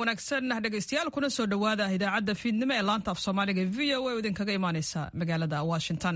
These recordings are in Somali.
wanaagsan dhegeystayaal kuna soo dhowaada idaacadda fiidnimo ee laanta af soomaaliga v o a oo idinkaga imaaneysa magaalada washington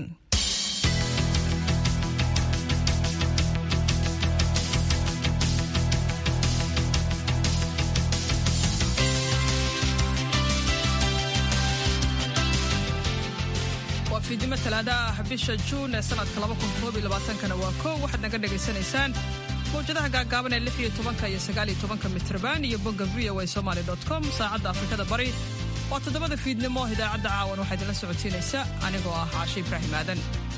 waa fiidnimo talaada ah bisha juun ee sanadka kana waa kow waxaad naga dhegaysanaysaan mawjadaha gaagaaban ee lix iyo tobanka iyo sagaal iyo tobanka mitrban iyo bogga v o a somaly com saacadda afrikada bari waa toddobada fiidnimo idaacadda caawan waxaa idinla socodsiinaysa anigoo ah caashe ibraahim aadan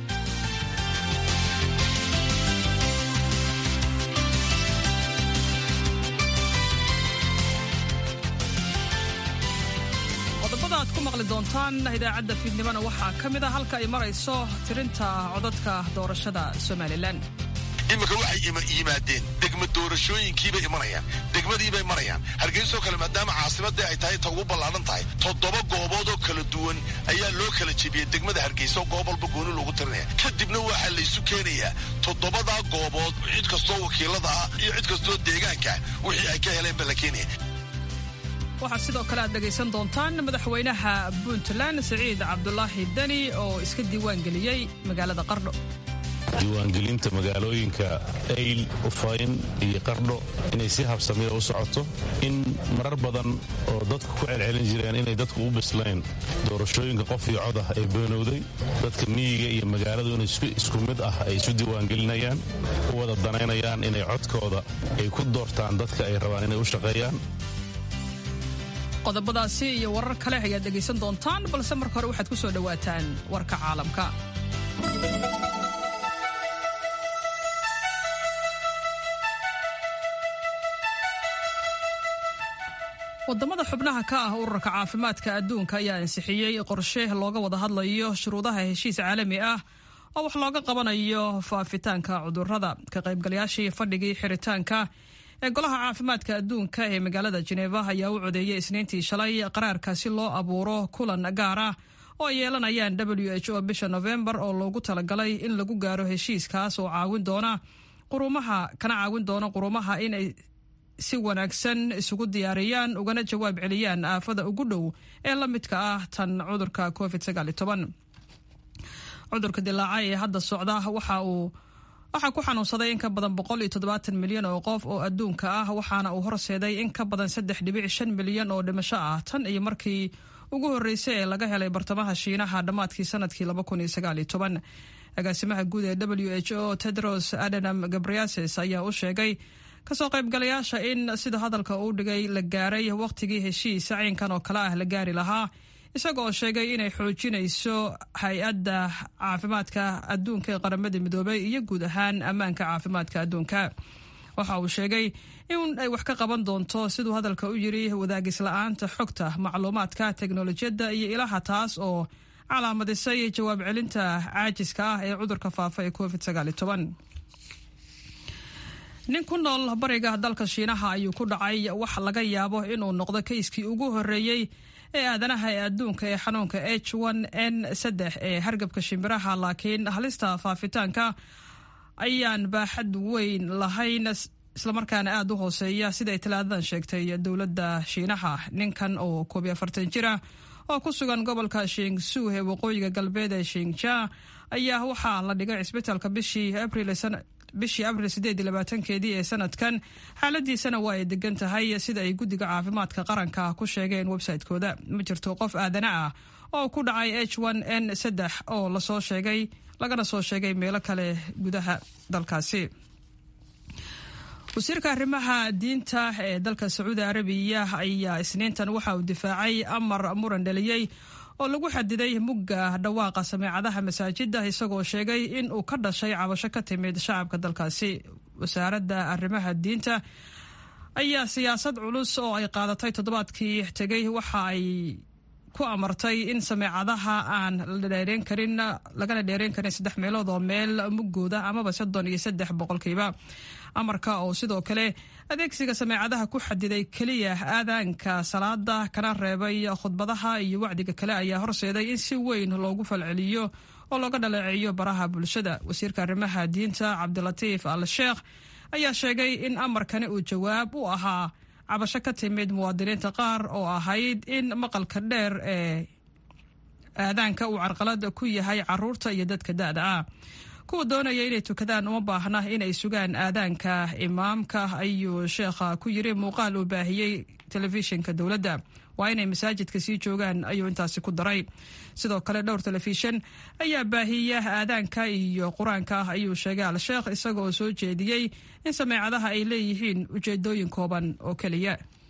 qodobada aad ku maqli doontaan idaacadda fiidnimona waxaa ka mid a halka ay marayso tirinta codadka doorashada somalilan iminka waxay yimaadeen degma doorashooyinkiibay imanayaan degmadiibay marayaan hargeysoo kale maadaama caasimadii ay tahay ta ugu ballaahan tahay toddoba goobood oo kala duwan ayaa loo kala jebiyey degmada hargeysa oo goob walba gooni loogu tirinaya kadibna waxaa laysu keenayaa toddobadaa goobood cid kastoo wakiilada ah iyo cid kastoo deegaanka wixii ay ka heleen ba la keenaya waxaa sidoo kale aad dhegaysan doontaan madaxweynaha puntland siciid cabdulaahi deni oo iska diiwaangeliyey magaalada qardho diiwaangelinta magaalooyinka ayl ufayn iyo qardho inay si habsamiya u socoto in marar badan oo dadku ku celcelin jireen inay dadku u bislayn doorashooyinka qof iyo cod ah ee beenowday dadka miyiga iyo magaaladu in isku mid ah ay isu diiwaangelinayaan u wada danaynayaan inay codkooda ay ku doortaan dadka ay rabaan inay u shaqeeyaan qodobadaasi iyo warar kale ayaad dhegaysan doontaan balse marka hore waxaad ku soo dhowaataan warka caalamka wadamada xubnaha ka ah ururka caafimaadka adduunka ayaa ansixiyey qorshe looga wada hadlayo shuruudaha heshiis caalami ah oo wax looga qabanayo faafitaanka cudurada ka qaybgalayaashii fadhigii xiritaanka ee golaha caafimaadka adduunka ee magaalada jeneva ayaa u codeeyey isniintii shalay qaraarka si loo abuuro kulan gaar ah oo ay yeelanayaan w h o bisha novembar oo loogu talagalay in lagu gaaro heshiiskaas oo caawin doona qurumaha kana caawin doona qurumaha inay si wanaagsan isugu diyaariyaan ugana jawaab celiyaan aafada ugu dhow ee la midka ah tan cudurka covid cudurka dilaaca ee hadda socda waxa uu waxaa ku xanuunsaday in ka badan boqol iyo toddobaatan milyan oo qof oo adduunka ah waxaana uu horseeday in ka badan saddex dhibic shan milyan oo dhimasho ah tan iyo markii ugu horreysay ee laga helay bartamaha shiinaha dhammaadkii sanadkii laba kun iyo sagaal iyo toban agaasimaha guud ee w h o tedros adanam gabriases ayaa u sheegay kasoo qaybgalayaasha in sida hadalka uu dhigay la gaaray wakhtigii heshiis caynkan oo kale ah la gaari lahaa isaga oo sheegay inay xoojinayso hay-adda caafimaadka adduunka ee qaramada midoobay iyo guud ahaan ammaanka caafimaadka adduunka waxa uu sheegay in ay wax ka qaban doonto siduu hadalka u yiri wadaagisla'aanta xogta macluumaadka teknolojiyadda iyo ilaha taas oo calaamadisay jawaab celinta caajiska ah ee cudurka faafa ee covid nin ku nool bariga dalka shiinaha ayuu ku dhacay wax laga yaabo inuu noqdo kayskii ugu horreeyey ee aadanaha ee adduunka ee xanuunka h n saddex ee hargabka shimbiraha laakiin halista faafitaanka ayaan baaxad weyn lahayn islamarkaana aada u hooseeya siday talaadadan sheegtay dowladda shiinaha ninkan oo koob iyo afartan jir ah oo ku sugan gobolka shingsu ee waqooyiga galbeed ee shinja ayaa waxaa la dhigay cisbitaalka bishii abril bishii abril sideed iyo labaatankeedii ee sanadkan xaaladiisana waa ay degan tahay sida ay guddiga caafimaadka qaranka ku sheegeen website-kooda ma jirto qof aadana ah oo ku dhacay h n saddex oo lasoo sheegay lagana soo sheegay meelo kale gudaha dalkaasi wasiirka arrimaha diinta ee dalka sacuudi arabiya ayaa isniintan waxa uu difaacay amar muran dhaliyey oo lagu xadiday mugga dhawaaqa sameecadaha masaajida isagoo sheegay in uu ka dhashay cabasho ka timid shacabka dalkaasi wasaaradda arrimaha diinta ayaa siyaasad culus oo ay qaadatay toddobaadkii tegay waxa ay ku amartay in sameecadaha aan la dheereen karin lagana dheereen karin saddex meelood oo meel muggooda amaba soddon iyo saddex boqolkiiba amarka oo sidoo kale adeegsiga sameecadaha ku xadiday keliya aadaanka salaada kana reebay khudbadaha iyo wacdiga kale ayaa horseeday in si weyn loogu falceliyo oo looga dhaleeceeyo baraha bulshada wasiirka arrimaha diinta cabdilatiif al sheekh ayaa sheegay in amarkani uu jawaab u ahaa cabasho ka timid muwaadiniinta qaar oo ahayd in maqalka dheer ee aadaanka uu carqalad ku yahay caruurta iyo dadka da-da ah kuwa doonaya inay tukadaan uma baahna inay sugaan aadaanka imaamka ayuu sheekha ku yiri muuqaal uu baahiyey telefishinka dowladda waa inay masaajidka sii joogaan ayuu intaasi ku daray sidoo kale dhowr telefishin ayaa baahiya aadaanka iyo qur-aanka ayuu sheegay al-sheekh isagaoo soo jeediyey in sameecadaha ay leeyihiin ujeedooyin kooban oo keliya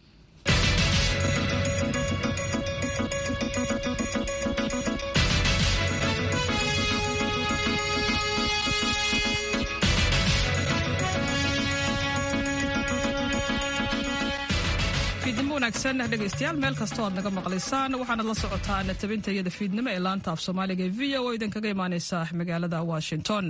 wanaagsan dhegaystayaal meel kastoo aad naga maqlaysaan waxaanad la socotaan tabinta iyada fiidnimo ee laanta af soomaaliga ee v o idinkaga imaaneysa magaalada washington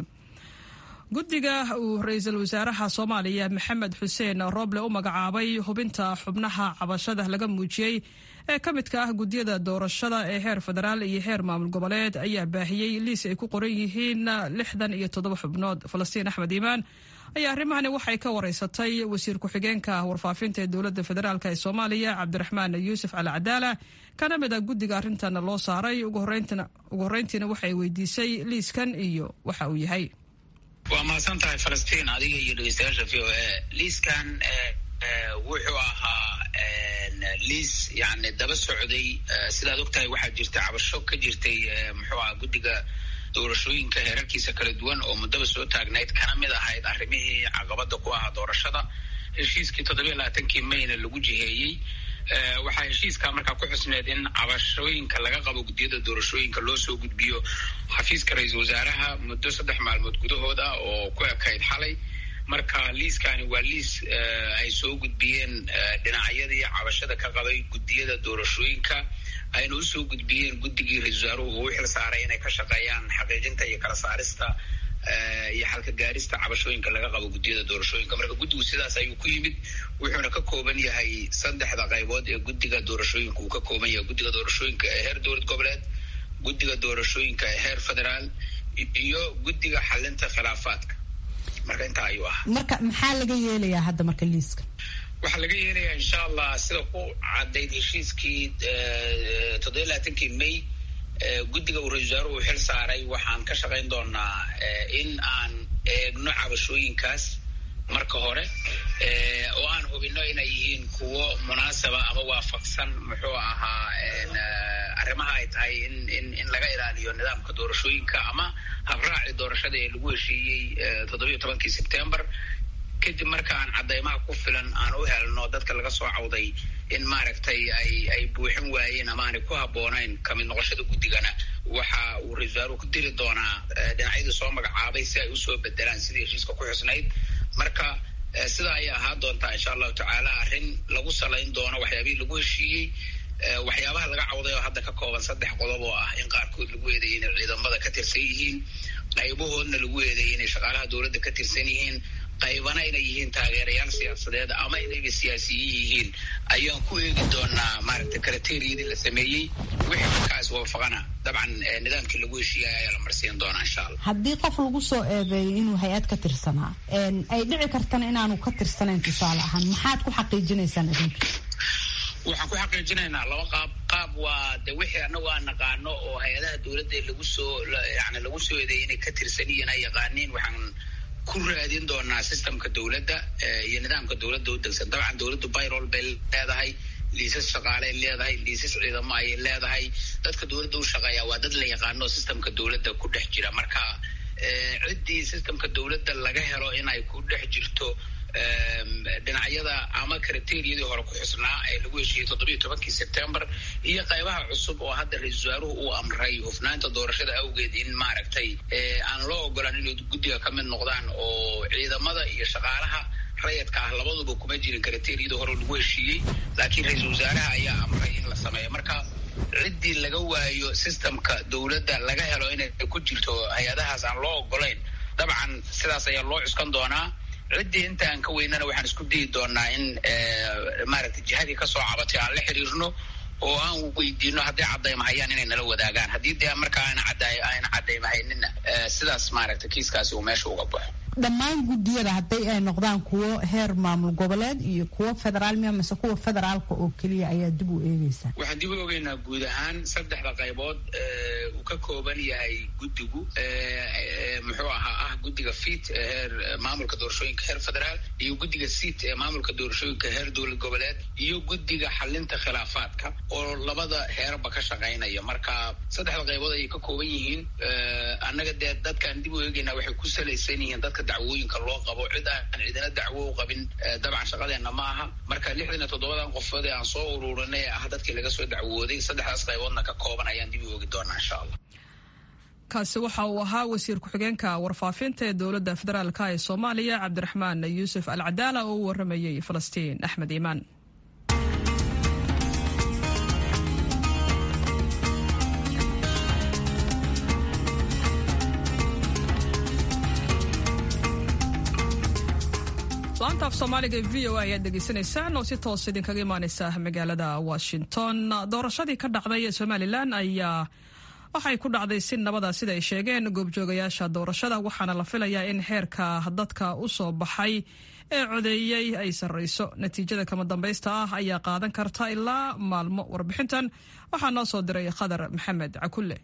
guddiga uu ra-iisul wasaaraha soomaaliya maxamed xuseen rooble u magacaabay hubinta xubnaha cabashada laga muujiyey ee ka midka ah guddiyada doorashada ee heer federaal iyo heer maamul goboleed ayaa baahiyey liis ay ku qoran yihiin lixdan iyo toddoba xubnood falastiin axmed iimaan ayaa arrimahani waxay ka wareysatay wasiir ku-xigeenka warfaafinta ee dowladda federaalk ee soomaaliya cabdiraxmaan yuusuf cali cadaala kana mid a guddiga arrintan loo saaray ugu horreyntiina waxay weydiisay liiskan iyo waxa uu yahay waa mahadsan tahay falastiin adiga iyo dhegeystayaasha v o a liiskan wuxuu ahaa liis yani daba socday sidaad ogtahay waxaa jirta cabasho ka jirtay muxuu aha guddiga doorashooyinka heerarkiisa kala duwan oo muddaba soo taagnayd kana mid ahayd arrimihii caqabada ku ahaa doorashada heshiiskii toddobiya labaatankii mayna lagu jiheeyey waxaa heshiiskaa markaa ku xusneed in cabashooyinka laga qabo guddiyada doorashooyinka loo soo gudbiyo xafiiska ra-iisul wasaaraha muddo saddex maalmood gudahood ah oo ku ekayd xalay marka liiskani waa liis ay soo gudbiyeen dhinacyadii cabashada ka qabay guddiyada doorashooyinka ayna usoo gudbiyeen guddigii ra-isul wasaaruhu uu xil saaray inay ka shaqeeyaan xaqiijinta iyo kala saarista iyo xalka gaarista cabashooyinka laga qabo guddiyada doorashooyinka marka guddigu sidaas ayuu ku yimid wuxuuna ka kooban yahay saddexda qaybood ee guddiga doorashooyinka uu ka kooban yahay guddiga doorashooyinka ee heer dowlad goboleed guddiga doorashooyinka ee heer federaal iyo guddiga xalinta khilaafaadka marka intaa ayuu ahaa marka maxaa laga yeelayaa hadda marka liiska waxaa laga yeelayaa insha allah sida ku caddayd heshiiskii toddobiya labaatankii may guddiga uu ra-isul wasaaruhu xil saaray waxaan ka shaqayn doonaa in aan eegno cabashooyinkaas marka hore oo aan hubino inay yihiin kuwo munaasaba ama waafaqsan muxuu ahaa arrimaha ay tahay in in in laga ilaaliyo nidaamka doorashooyinka ama habraaci doorashada ee lagu heshiiyey toddobiya tobankii sebtembar kadib markaan caddaymaha ku filan aan u helno dadka laga soo cawday in maaragtay ay ay buuxin waayeen ama aanay ku habboonayn kamid noqoshada guddigana waxa uu ra-isul wasaaruhu ku diri doonaa dhinacyadii soo magacaabay si ay usoo bedelaan sidii heshiiska ku xusnayd marka sidaa ayay ahaan doontaa insha allahu tacaala arrin lagu salayn doono waxyaabihii lagu heshiiyey waxyaabaha laga cawday oo hadda ka kooban saddex qodob oo ah in qaarkood lagu eedeeyay inay ciidamada ka tirsan yihiin qaybahoodna lagu eedeeyay inay shaqaalaha dowladda ka tirsan yihiin qaybana inay yihiin taageerayaal siyaasadeed ama inayba siyaasiyiin yihiin ayaan ku eegi doonaa maaragtay kriteriyadii la sameeyey wixii markaas waafaqana dabcan nidaamkii lagu heshiiyay ayaa la marsiin doonaa insha allah haddii qof lagu soo eedeeyo inuu hay-ad ka tirsanaa ay dhici kartana inaanu ka tirsanayn tusaale ahaan maxaad ku xaqiijinaysaan idinka waxaan ku xaqiijinaynaa laba qaab qaab waa de wixii anagu aan naqaano oo hay-adaha dowladda lagu soo yani lagu soo eedeeyay inay ka tirsan yihiin ay yaqaaniin waxaan ku raadin doonaa systemka dowladda iyo nidaamka dowladda u degsan dabcan dowladdu bayrol bay leedahay liisas shaqaaley leedahay liisas ciidamo ayay leedahay dadka dowladda u shaqeeya waa dad la yaqaano systemka dowladda ku dhex jira marka ciddii systemka dowladda laga helo inay ku dhex jirto dhinacyada ama kriteriyadii hore ku xusnaa ee lagu heshiiyey toddobiyo tobankii sebtembar iyo qaybaha cusub oo hadda ra-isul wasaaruhu uu amray hufnaanta doorashada awgeed in maaragtay aan loo ogolaan inay guddiga ka mid noqdaan oo ciidamada iyo shaqaalaha rayadka ah labaduba kuma jirin kriteriyadii hore lagu heshiiyey laakiin ra-iisul wasaaraha ayaa amray in la sameeyo marka ciddii laga waayo systemka dowladda laga helo inay ku jirto hay-adahaas aan loo ogolayn dabcan sidaas ayaa loo cuskan doonaa ciddii inta aan ka weynana waxaan isku dayi doonaa in maaragtay jihadii kasoo cabatay aan la xiriirno oo aan weydiino hadday caddaymahayaan inay nala wadaagaan haddii dee markaa aana cadda ayna caddaymahayninna sidaas maaragtay kiiskaasi uu meesha uga baxo dhammaan guddiyada hadday ay noqdaan kuwo heer maamul goboleed iyo kuwo federaal miya mise kuwa federaalka oo keliya ayaa dib u eegeysaa waxaan dib u ogeynaa guud ahaan saddexda qaybood uu ka kooban yahay guddigu muxuu ahaa ah guddiga fiit ee heer maamulka doorashooyinka heer federaal iyo guddiga siit ee maamulka doorashooyinka heer dowlad goboleed iyo guddiga xalinta khilaafaadka oo labada heerba ka shaqaynaya marka saddexda qaybood ayay ka kooban yihiin annaga dee dadkaan dib u eegeynaa waxay ku salaysan yihiin dadka dacwooyinka loo qabo cid aan cidina dacwo u qabin dabcan shaqadeenna ma aha marka lixdan iyo toddobadan qofood ee aan soo ururinay ee ah dadkii laga soo dacwooday saddexdaas qayboodna ka kooban ayaan dib u oogi doonaa insha allah kaasi waxa uu ahaa wasiir ku-xigeenka warfaafinta ee dowladda federaalk ee soomaaliya cabdiraxmaan yuusuf al cadaala oo u waramayey falastiin axmed iimaan laanta af soomaaliga ee v o a ayaad dhegeysanaysaan oo si toos idinkaga imaaneysa magaalada washington doorashadii ka dhacday ee somalilan ayaa waxay ku dhacday si nabada sida ay sheegeen goobjoogayaasha doorashada waxaana la filayaa in heerka dadka u soo baxay ee codeeyey ay sarreyso natiijada kama dambaysta ah ayaa qaadan karta ilaa maalmo warbixintan waxaa noo soo diray khadar maxamed cakulle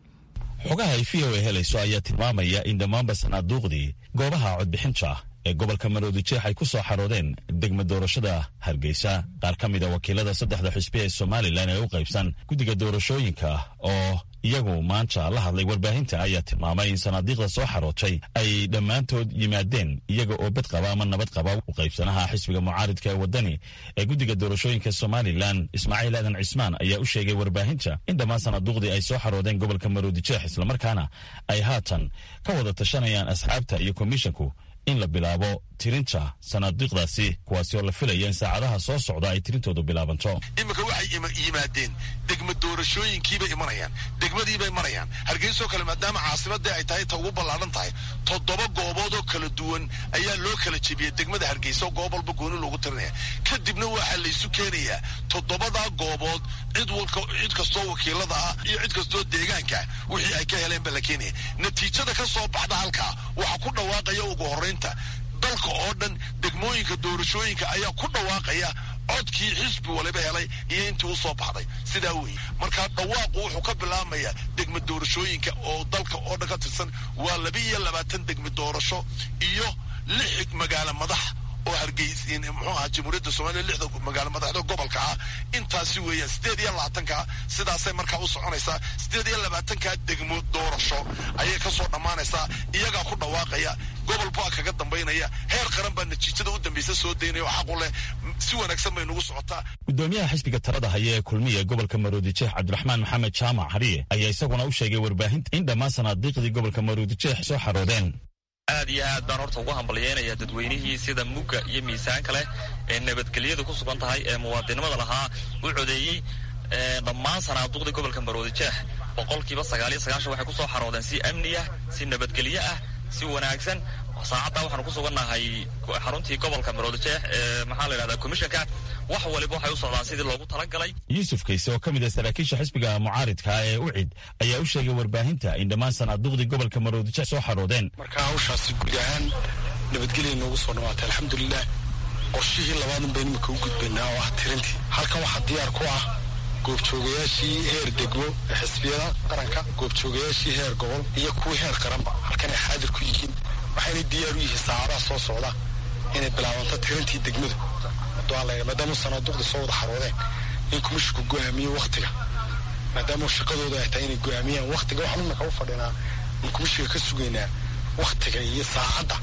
xogaha ay v o a helayso ayaa tilmaamaya in dhammaanba sanaaduuqdii goobaha codbixinta ee gobolka maroodijeex ay ku soo xaroodeen degma doorashada hargeysa qaar ka mida wakiilada saddexda xisbi ee somalilan ee u qaybsan guddiga doorashooyinka oo iyagu maanta la hadlay warbaahinta ayaa tilmaamay in sanaadiiqda soo xarootay ay dhammaantood yimaadeen iyaga oo bed qaba ama nabad qaba u qaybsanaha xisbiga mucaaridka ee waddani ee guddiga doorashooyinka somalilan ismaaciil aadan cismaan ayaa u sheegay warbaahinta in dhammaan sanaaduuqdii ay soo xaroodeen gobolka maroodijeex islamarkaana ay haatan ka wada tashanayaan asxaabta iyo komishinku in la bilaabo tirinta sanaadiiqdaasi kuwaasi oo la filaya in saacadaha soo socda ay tirintoodu bilaabanto iminka waxay yimaadeen degma doorashooyinkiibay imanayaan degmadiibay marayaan hargeysoo kale maadaama caasimadii ay tahay ta ugu ballaadhan tahay toddoba goobood oo kala duwan ayaa loo kala jebiyey degmada hargeysa oo goob walba gooni loogu tirinaya kadibna waxaa laysu keenayaa toddobadaa goobood cid cid kastoo wakiilada ah iyo cid kastoo deegaanka wixii ay ka heleen baa la keenaya natiijada ka soo baxda halkaa waxaa ku dhawaaqaya ugu horraynta dalka oo dhan degmooyinka doorashooyinka ayaa ku dhawaaqaya codkii xisbi waliba helay iyo intii u soo baxday sidaa weeye markaa dhawaaqu wuxuu ka bilaabmayaa degma doorashooyinka oo dalka oo dhan ka tirsan waa laba iyo labaatan degma doorasho iyo lix magaalo madax oo hargeys muxuu ahaa jamhuuriyadda soomaliya lixda magaalo madaxda gobolka ah intaasi weeyaan siddeed iyo labaatanka sidaasay markaa u soconaysaa siddeed iyo labaatanka degmo doorasho ayay ka soo dhammaanaysaa iyagaa ku dhawaaqaya gobol baa kaga dambaynaya heer qaran baa natiijada u dambaysa soo daynaya oo xaqu leh si wanaagsan bay nagu socotaa gudoomiyaha xisbiga talada haya ee kulmiya ee gobolka maroodijeex cabdiraxmaan maxamed jaamac hariye ayaa isaguna u sheegay warbaahinta in dhammaan sanaadiiqdii gobolka maroodijeex soo xaroodeen aad iyo aad baan horta ugu hambalyeynaya dadweynihii sida mugga iyo miisaanka leh ee nabadgelyada ku sugan tahay ee muwaadinimada lahaa u codeeyey dhammaan sanaaduuqdii gobolka maroodijeex boqolkiiba sagaaliyo sagaashan waxay kusoo xaroodeen si amni ah si nabadgelyo ah si wanaagsan saacaddaa waxaanu ku sugannahay xaruntii gobolka maroodijeex ee maxaa la yidhahdaa komishanka wax waliba waxay u socdaan sidii loogu talagalay yuusuf kayse oo ka mid ah saraakiisha xisbiga mucaaridka ee ucid ayaa u sheegay warbaahinta in dhammaan sanaaduuqdii gobolka maroodijeex soo xaroodeen marka hawshaasi guud ahaan nabadgelya noogu soo dhawaatay alxamdulilah qorshihii labaadun baynu imika u gudbaynaa oo ah tirintii halkan waxaa diyaar ku ah goobjoogayaashii heer degmo ee xisbiyada qaranka goobjoogayaashii heer gobol iyo kuwii heer qaranba halkanay xaadir ku yihiin waxayna diyaar u yihiin saacadaha soo socda inay bilaabanto tirintii degmadu maadaama sanaaduuqda soo wada xaroodeen in kumishinku go'aamiyo wakhtiga maadaama shaqadooda ay tahay inay go'aamiyaan wakhtiga waxaan imika u fadhinaa in kumishiga ka sugaynaa wakhtiga iyo saacadda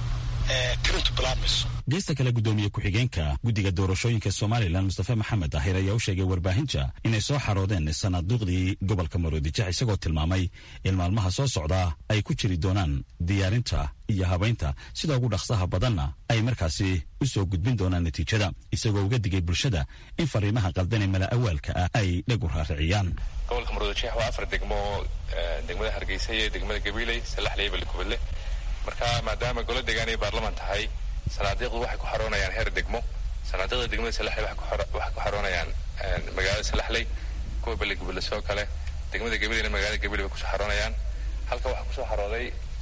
ee tirintu bilaabmayso geesta kale gudoomiye ku-xigeenka guddiga doorashooyinka somalilan mustafe maxamed daahir ayaa u sheegay warbaahinta inay soo xaroodeen sanaaduuqdii gobolka maroodijeex isagoo tilmaamay in maalmaha soo socdaa ay ku jiri doonaan diyaarinta iyo habaynta sida ugu dhaqsaha badanna ay markaasi u soo gudbin doonaan natiijada isagoo uga digay bulshada in fariimaha qaldan ee mala awaalka ah ay dheg u raariciyaan gobolka maroodijeex waa afar degmo degmada hargeysa iyo degmada gabiiley salaxley balikubadle marka maadaama golo deegaan ay baarlaman tahay sanaadiiqdu waxay ku xaroonayaan heer degmo sanaadiiqda degmada salaxley waxay ku xaroonayaan magaalada salaxley kuwa baligubadle sidoo kale degmada gabileyna magaalada gabiley bay kusoo xaroonayaan halka waxaa kusoo xarooday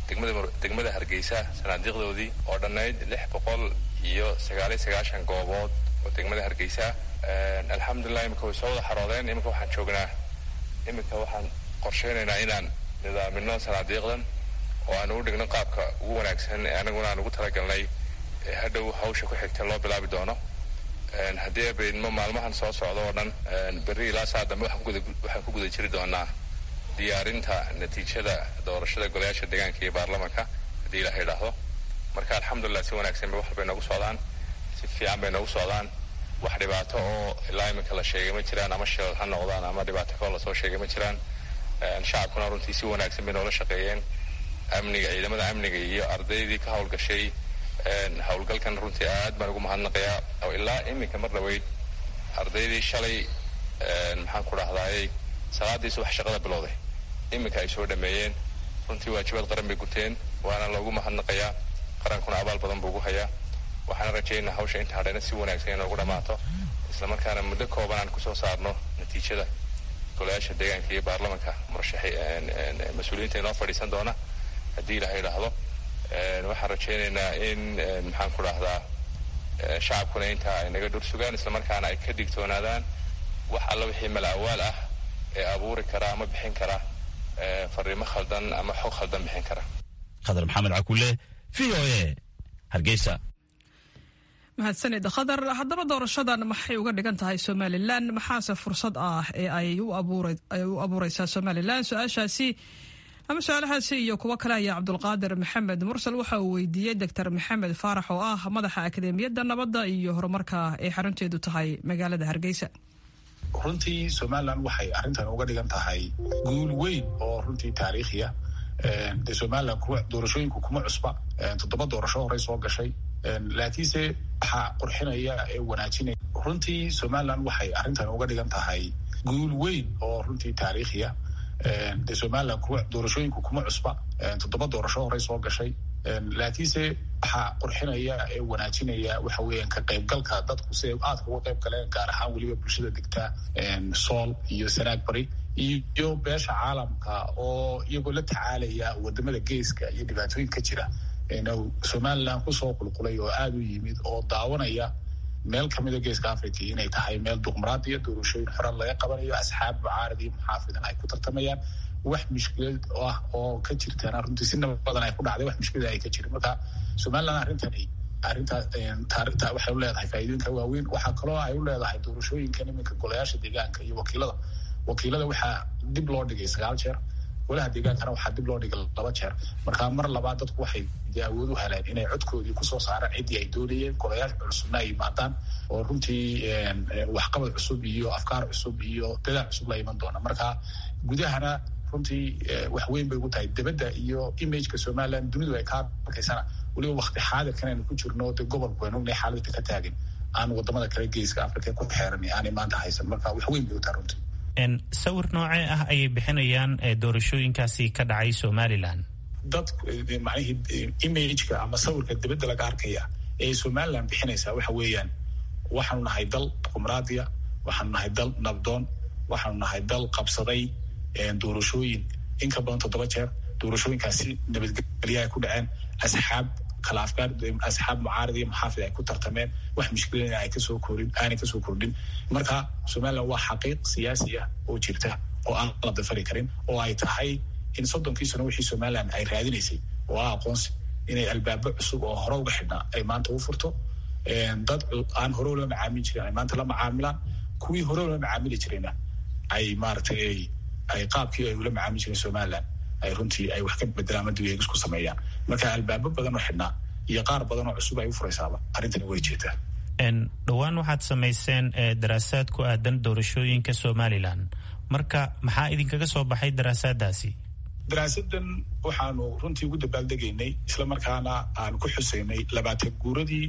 degmada hargeysa sanaadiiqdoodii oo dhannayd lix boqol iyo sagaaliyo sagaashan goobood oo degmada hargeysa alxamdulilah iminka way soo wada xaroodeen iminka waxaan joognaa iminka waxaan qorsheynaynaa inaan nidaamino sanaadiiqdan oo aan ugu dhigno qaabka ugu wanaagsan anaguna aan ugu talagalnay hadhow hawsha ku xigta loo bilaabi doono haddii abaydmo maalmahan soo socda oo dhan berri ilaa saa dambe waxaan ku guda jiri doonaa diyaarinta natiijada doorashada golayaasha deegaanka iyo baarlamanka haddii ilaha idhaahdo marka alxamdulilah si wanaagsan bay wax bay noogu socdaan si fiican bay noogu socdaan wax dhibaato oo ilaa iminka la sheegay ma jiraan ama shilal ha noqdaan ama dhibaato kaloo lasoo sheegay ma jiraan shacabkuna runtii si wanaagsan bay noola shaqeeyeen amniga ciidamada amniga iyo ardaydii ka howlgashay howlgalkan runtii aad baan ugu mahadnaqayaa oo ilaa iminka mar dhaweyd ardaydii shalay maxaan ku dhahdaayey salaadii subax shaqada bilowday iminka ay soo dhameeyeen runtii waajibaad qaran bay guteen waana loogu mahadnaqayaa qarankuna abaal badan buu ugu hayaa waxaana rajaynaa hawsha inta hadhayna si wanaagsan inoogu dhammaato islamarkaana muddo kooban aan kusoo saarno natiijada golayaasha deegaanka iyo baarlamanka murashaxi mas-uuliyiinta inoo fadhiisan doona haddii ilaha idhaahdo waxaan rajaynaynaa in maxaan ku dhahdaa shacabkuna intaa ay naga dhur sugaan islamarkaana ay ka digtoonaadaan wax alla wixii malaawaal ah ee abuuri kara ama bixin kara fariimo khaldan ama xog khaldan bixin kara khadar maxamed cakule v o a hargeysa mahadsanid khadar haddaba doorashadan maxay uga dhigan tahay somalilan maxaase fursad ah ee ay u abuureysaa somalilan su-aashaasi ama su-aalahaasi iyo kuwo kale ayaa cabdulqaadir maxamed mursal waxa uu weydiiyey doctor maxamed faarax oo ah madaxa akademiyadda nabadda iyo horumarka ay xarunteedu tahay magaalada hargeysa runtii somalilan waxay arrintan uga dhigan tahay guul weyn oo runtii taariikhiya de somalilan kuwa doorashooyinku kuma cusba toddoba doorasho horey soo gashay laakiinse waxaa qurxinaya ee wanaajinaya runtii somalilan waxay arrintan uga dhigan tahay guul weyn oo runtii taariikhiya de somalilan kuwa doorashooyinku kuma cusba toddoba doorasho horey soo gashay laakiinse waxaa qurxinaya ee wanaajinaya waxa weeyaan ka qaybgalka dadku si ay aadka uga qayb galeen gaar ahaan weliba bulshada degta sool iyo sanaag bari iyo beesha caalamka oo iyagoo la tacaalaya wadamada geeska iyo dhibaatooyin ka jira somalilan kusoo qulqulay oo aada u yimid oo daawanaya meel kamida geeska africa inay tahay meel duqmaraadiya doorashooyin xoran laga qabanayo asxaab mucaarad iyo muxaafidan ay ku tartamayaan wax mushkilad ah oo ka jirtaan runtii si nabad badan ay ku dhacday wax mushkilad ay ka jirin marka somalilan arrintani arrintaa waxay u leedahay faa'iidooyinka waaweyn waxaa kaloo ay u leedahay doorashooyinkan iminka golayaasha deegaanka iyo wakiilada wakiilada waxaa dib loo dhigay sagaal jeer golaha deegaankana waxaa dib loo dhigay laba jeer marka mar labaad dadku waxay dee awood u heleen inay codkoodii kusoo saaraan ciddii ay doonayeen golayaasha cusubna ay yimaadaan oo runtii waxqabad cusub iyo afkaar cusub iyo dadaal cusub la iman doona marka gudahana runtii wax weyn bay ugu tahay debadda iyo imageka somalilan dunidu ay kaa arkaysana weliba wakti xaadirkan aynu ku jirno dee gobolku aynu ognahay xaaladda ka taagan aan wadamada kale geeska africa ku xeeran aanay maanta haysan marka wax weyn bay u tahay runtii sawir noocee ah ayay bixinayaan doorashooyinkaasi ka dhacay somalilan dad macnihii imageka ama sawirka dibadda laga arkaya ee somalilan bixinaysaa waxa weeyaan waxaanu nahay dal qumraadiya waxaanu nahay dal nabdoon waxaanu nahay dal qabsaday doorashooyin in ka badan toddoba jeer doorashooyinkaasi nabadgelya ay ku dhaceen asxaab kala afgaar asxaab mucaarad iyo muxaafid ay ku tartameen wax mushkilada ay kasoo korin aanay kasoo kordhin marka somalilan waa xaqiiq siyaasi ah oo jirta oo aan la dafari karin oo ay tahay in soddonkii sano wixii somalilan ay raadinaysay oo ah aqoonsi inay albaabo cusub oo hore uga xidhnaa ay maanta u furto dad aan hore ula macaamili jirin ay maanta la macaamilaan kuwii hore ula macaamili jirayna ay maaragtay ay qaabkii ay ula macaamili jireen somalilan ay runtii ay wax ka bedelaan ama dib ku sameeyaan marka albaabo badan oo xidhnaa iyo qaar badan oo cusub ay u furaysaaba arrintani way jeetaa dhowaan waxaad samayseen daraasaad ku aadan doorashooyinka somalilan marka maxaa idinkaga soo baxay daraasaadaasi daraasadan waxaanu runtii ugu dabaaldegaynay islamarkaana aan ku xusaynay labaatan guuradii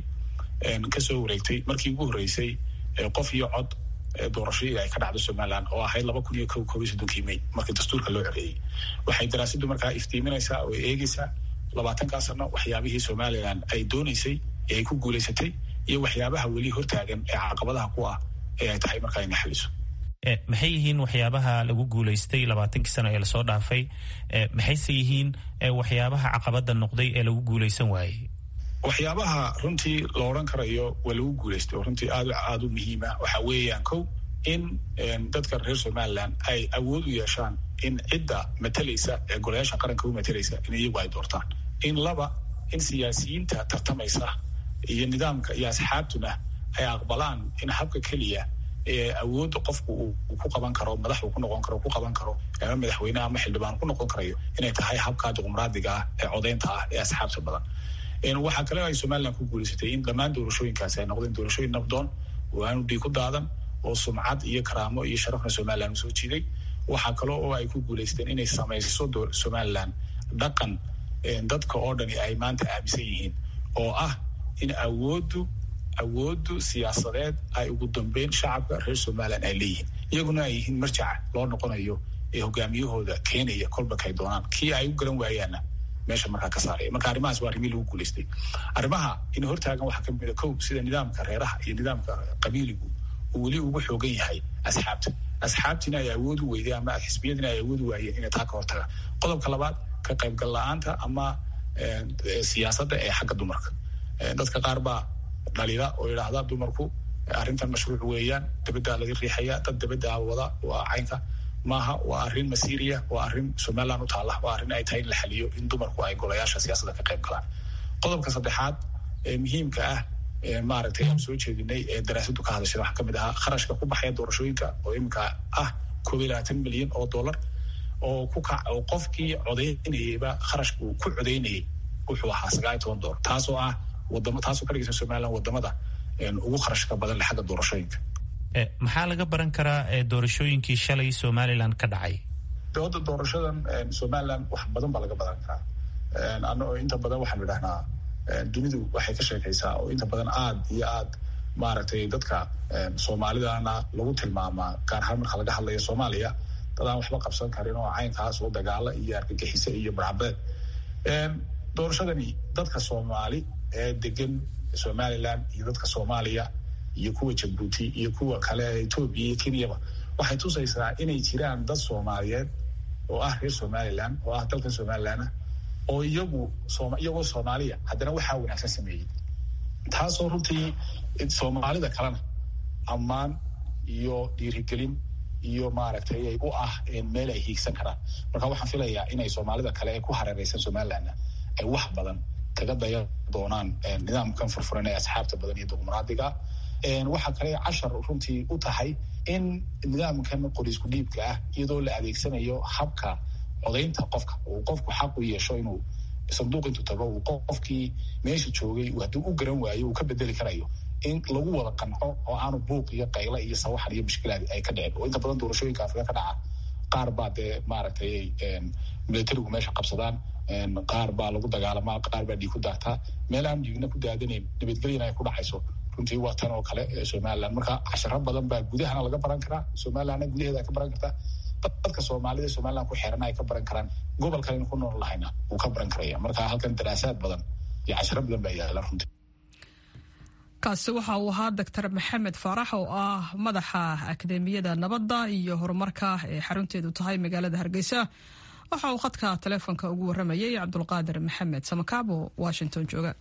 kasoo wareegtay markii ugu horreysay qof iyo cod doorashadii ay ka dhacdo somalilan oo ahayd laba kun iyo ko koob iyo soddonkii may markii dastuurka loo coreeyey waxay daraasadu markaa iftiiminaysaa oo eegeysaa labaatankaa sano waxyaabihii somalilan ay dooneysay ee ay ku guulaysatay iyo waxyaabaha weli hortaagan ee caqabadaha ku ah ee ay tahay markaa ina xaliso maxay yihiin waxyaabaha lagu guulaystay labaatankii sano ee lasoo dhaafay maxayse yihiin waxyaabaha caqabada noqday ee lagu guulaysan waayey waxyaabaha runtii la odhan karayo waa lagu guulaystay oo runtii aad aada u muhiima waxa weeyaan kow in dadka reer somaliland ay awood u yeeshaan in cidda matalaysa ee golayaasha qaranka u matalaysa in iyagu ay doortaan in laba in siyaasiyiinta tartamaysa iyo nidaamka iyo asxaabtuna ay aqbalaan in habka keliya ee awoodda qofku uu ku qaban karo madax uu ku noqon karo ku qaban karo ama madaxweyne ama xildhibaan ku noqon karayo inay tahay habka dimuqraadiga ah ee codeynta ah ee asxaabta badan waxaa kale ay somaliland ku guulaysatay in dhammaan doorashooyinkaasi ay noqdeen doorashooyin nabdoon oo aanu dhiig ku daadan oo sumcad iyo karaamo iyo sharafna somaliland usoo jiiday waxaa kale oo ay ku guulaysteen inay samayso somaliland dhaqan dadka oo dhani ay maanta aaminsan yihiin oo ah in awooddu awooddu siyaasadeed ay ugu dambeyn shacabka reer somaliland ay leeyihiin iyaguna ay yihiin marjaca loo noqonayo ee hogaamiyahooda keenaya kolbakay doonaan kii ay u garan waayaanna meesha markaa ka saaraya marka arrimahaas waa arrimihii lagu guulaystay arrimaha in hortaagan waxaa kamid a kow sida nidaamka reeraha iyo nidaamka qabiiligu uu weli ugu xoogan yahay asxaabta asxaabtiina ay awood u weyday ama xisbiyadiina ay awood u waayeen inay taa ka hortagaan qodobka labaad ka qaybgal la-aanta ama siyaasadda ee xagga dumarka dadka qaar baa dhaliila oo yidhaahda dumarku arrintan mashruuc weeyaan dabaddaa laga riixaya dad dabaddaa wada waa caynka maaha waa arrin masiiriya waa arrin somaliland u taalla waa arrin ay tahay in la xaliyo in dumarku ay golayaasha siyaasadda ka qayb galaan qodobka saddexaad ee muhiimka ah maaragtay aan soo jeedinay ee daraasadu ka hadashay waxaa kamid ahaa kharashka ku baxaya doorashooyinka oo iminka ah koob iyo labaatan milyan oo dollar oo ku kac oo qofkii codeynayayba kharashka uu ku codeynayay wuxuu ahaa sagaal iyo toban dollar taasoo ah wadamo taasoo ka dhigaysa somaliland wadamada ugu kharashka badan le xagga doorashooyinka maxaa laga baran karaa doorashooyinkii shalay somaliland ka dhacay dooda doorashadan somaliland wax badan baa laga baran karaa ano inta badan waxaanu idhahnaa dunidu waxay ka sheekaysaa oo inta badan aad iyo aad maaragtay dadka soomaalidana lagu tilmaamaa gaar ahaan marka laga hadlayo soomaaliya dad aan waxba qabsan karin oo caynkaas oo dagaalo iyo argagixise iyo barcabeed doorashadani dadka soomaali ee degan somaliland iyo dadka soomaaliya iyo kuwa jabuuti iyo kuwa kale ee etoobiya iyo kenyaba waxay tusaysaa inay jiraan dad soomaaliyeed oo ah reer somaliland oo ah dalkan somaliland oo iyagu iyagoo soomaaliya haddana waxaa wanaagsan sameeyey taasoo runtii soomaalida kalena ammaan iyo dhiirigelin iyo maaragtay ay u ah meel ay hiigsan karaan marka waxaan filayaa inay soomaalida kale ee ku hareereysan somalilandna ay wax badan kaga daya doonaan nidaamkan furfuran ee asxaabta badan iyo dimuqraadiga waxaa kale cashar runtii u tahay in nidaamkan qoriisku dhiibka ah iyadoo la adeegsanayo habka codaynta qofka uu qofku xaq u yeesho inuu sanduuq intuu tago uu qofkii meesha joogay hadduu u garan waayo uu ka bedeli karayo in lagu wada qanco oo aanu buuq iyo qayla iyo sawaxan iyo mushkilaad ay ka dhicin oo inta badan doorashooyinka afrika ka dhaca qaar baa dee maaragtay militarigu meesha qabsadaan qaar baa lagu dagaalamaa qaar baa dhiig ku daataa meel aan dhiigna ku daadanayn nabadgelyana ay ku dhacayso runtii waa tan oo kale somaliland marka casharo badan baa gudahana laga baran karaa somalilandna gudaheeda ay ka baran kartaa dadka soomaalida somaliland ku xeeran ay ka baran karaan gobolkan aynu ku nool lahayna wuu ka baran karaya marka halkan daraasaad badan iyo casharo badan baa yaala runtii kaasi waxa uu ahaa doctor maxamed faarax oo ah madaxa akademiyada nabadda iyo horumarka ee xarunteedu tahay magaalada hargeysa waxa uu khadka taleefonka ugu waramayay cabdulqaadir maxamed samakaabo washington jooga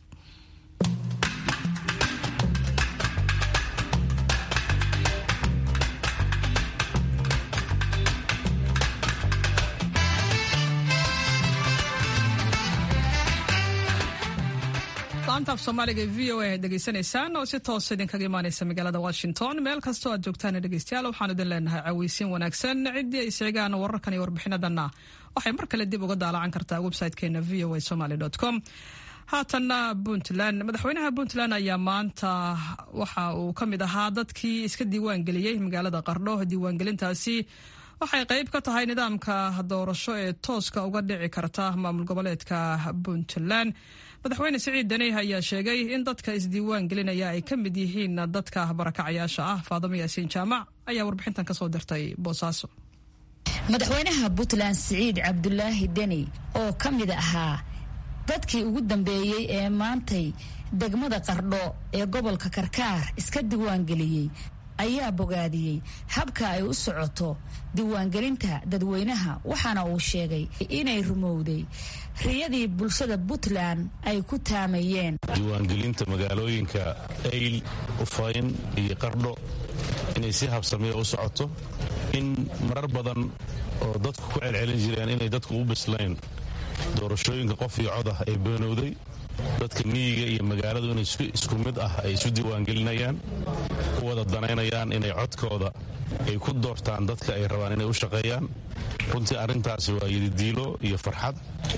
laanta af soomaaliga ee v o a ad degeysanaysaan oo si toosa idinkaga imaaneysa magaalada washington meel kastoo aad joogtaan dhegeystayaal waxaan idin leenahay caweysiin wanaagsan ciddii ay sheegaan wararkan iyo warbixinadanna waxay mar kale dib uga daalacan kartaa website-keena v o a somaly com haatanna puntland madaxweynaha puntland ayaa maanta waxa uu ka mid ahaa dadkii iska diiwaan geliyey magaalada qardho diiwaangelintaasi waxay qayb ka tahay nidaamka doorasho ee tooska uga dhici karta maamul goboleedka puntland madaxweyne siciid daneyh ayaa sheegay in dadka isdiiwaan gelinaya ay ka mid yihiin dadka barakacayaasha ah faadamo yaasiin jaamac ayaa warbixintan kasoo dirtay boosaaso madaxweynaha puntland siciid cabdulaahi deni oo ka mid ahaa dadkii ugu dambeeyey ee maantay degmada qardho ee gobolka karkaar iska diiwaangeliyey ayaa bogaadiyey habka ay u socoto diiwaangelinta dadweynaha waxaana uu sheegay inay rumowday riyadii bulshada puntland ay ku taamayeen diiwaangelinta magaalooyinka ayl ufayn iyo qardho inay si habsamiya u socoto in marar badan oo dadku ku celcelin jireen inay dadku u bislayn doorashooyinka qof iyo codah ay beenowday dadka miyiga iyo magaaladu inay isku mid ah ay isu diiwaangelinayaan u wada danaynayaan inay codkooda ay ku doortaan dadka ay rabaan inay u shaqeeyaan runtii arrintaasi waa yididiilo iyo farxad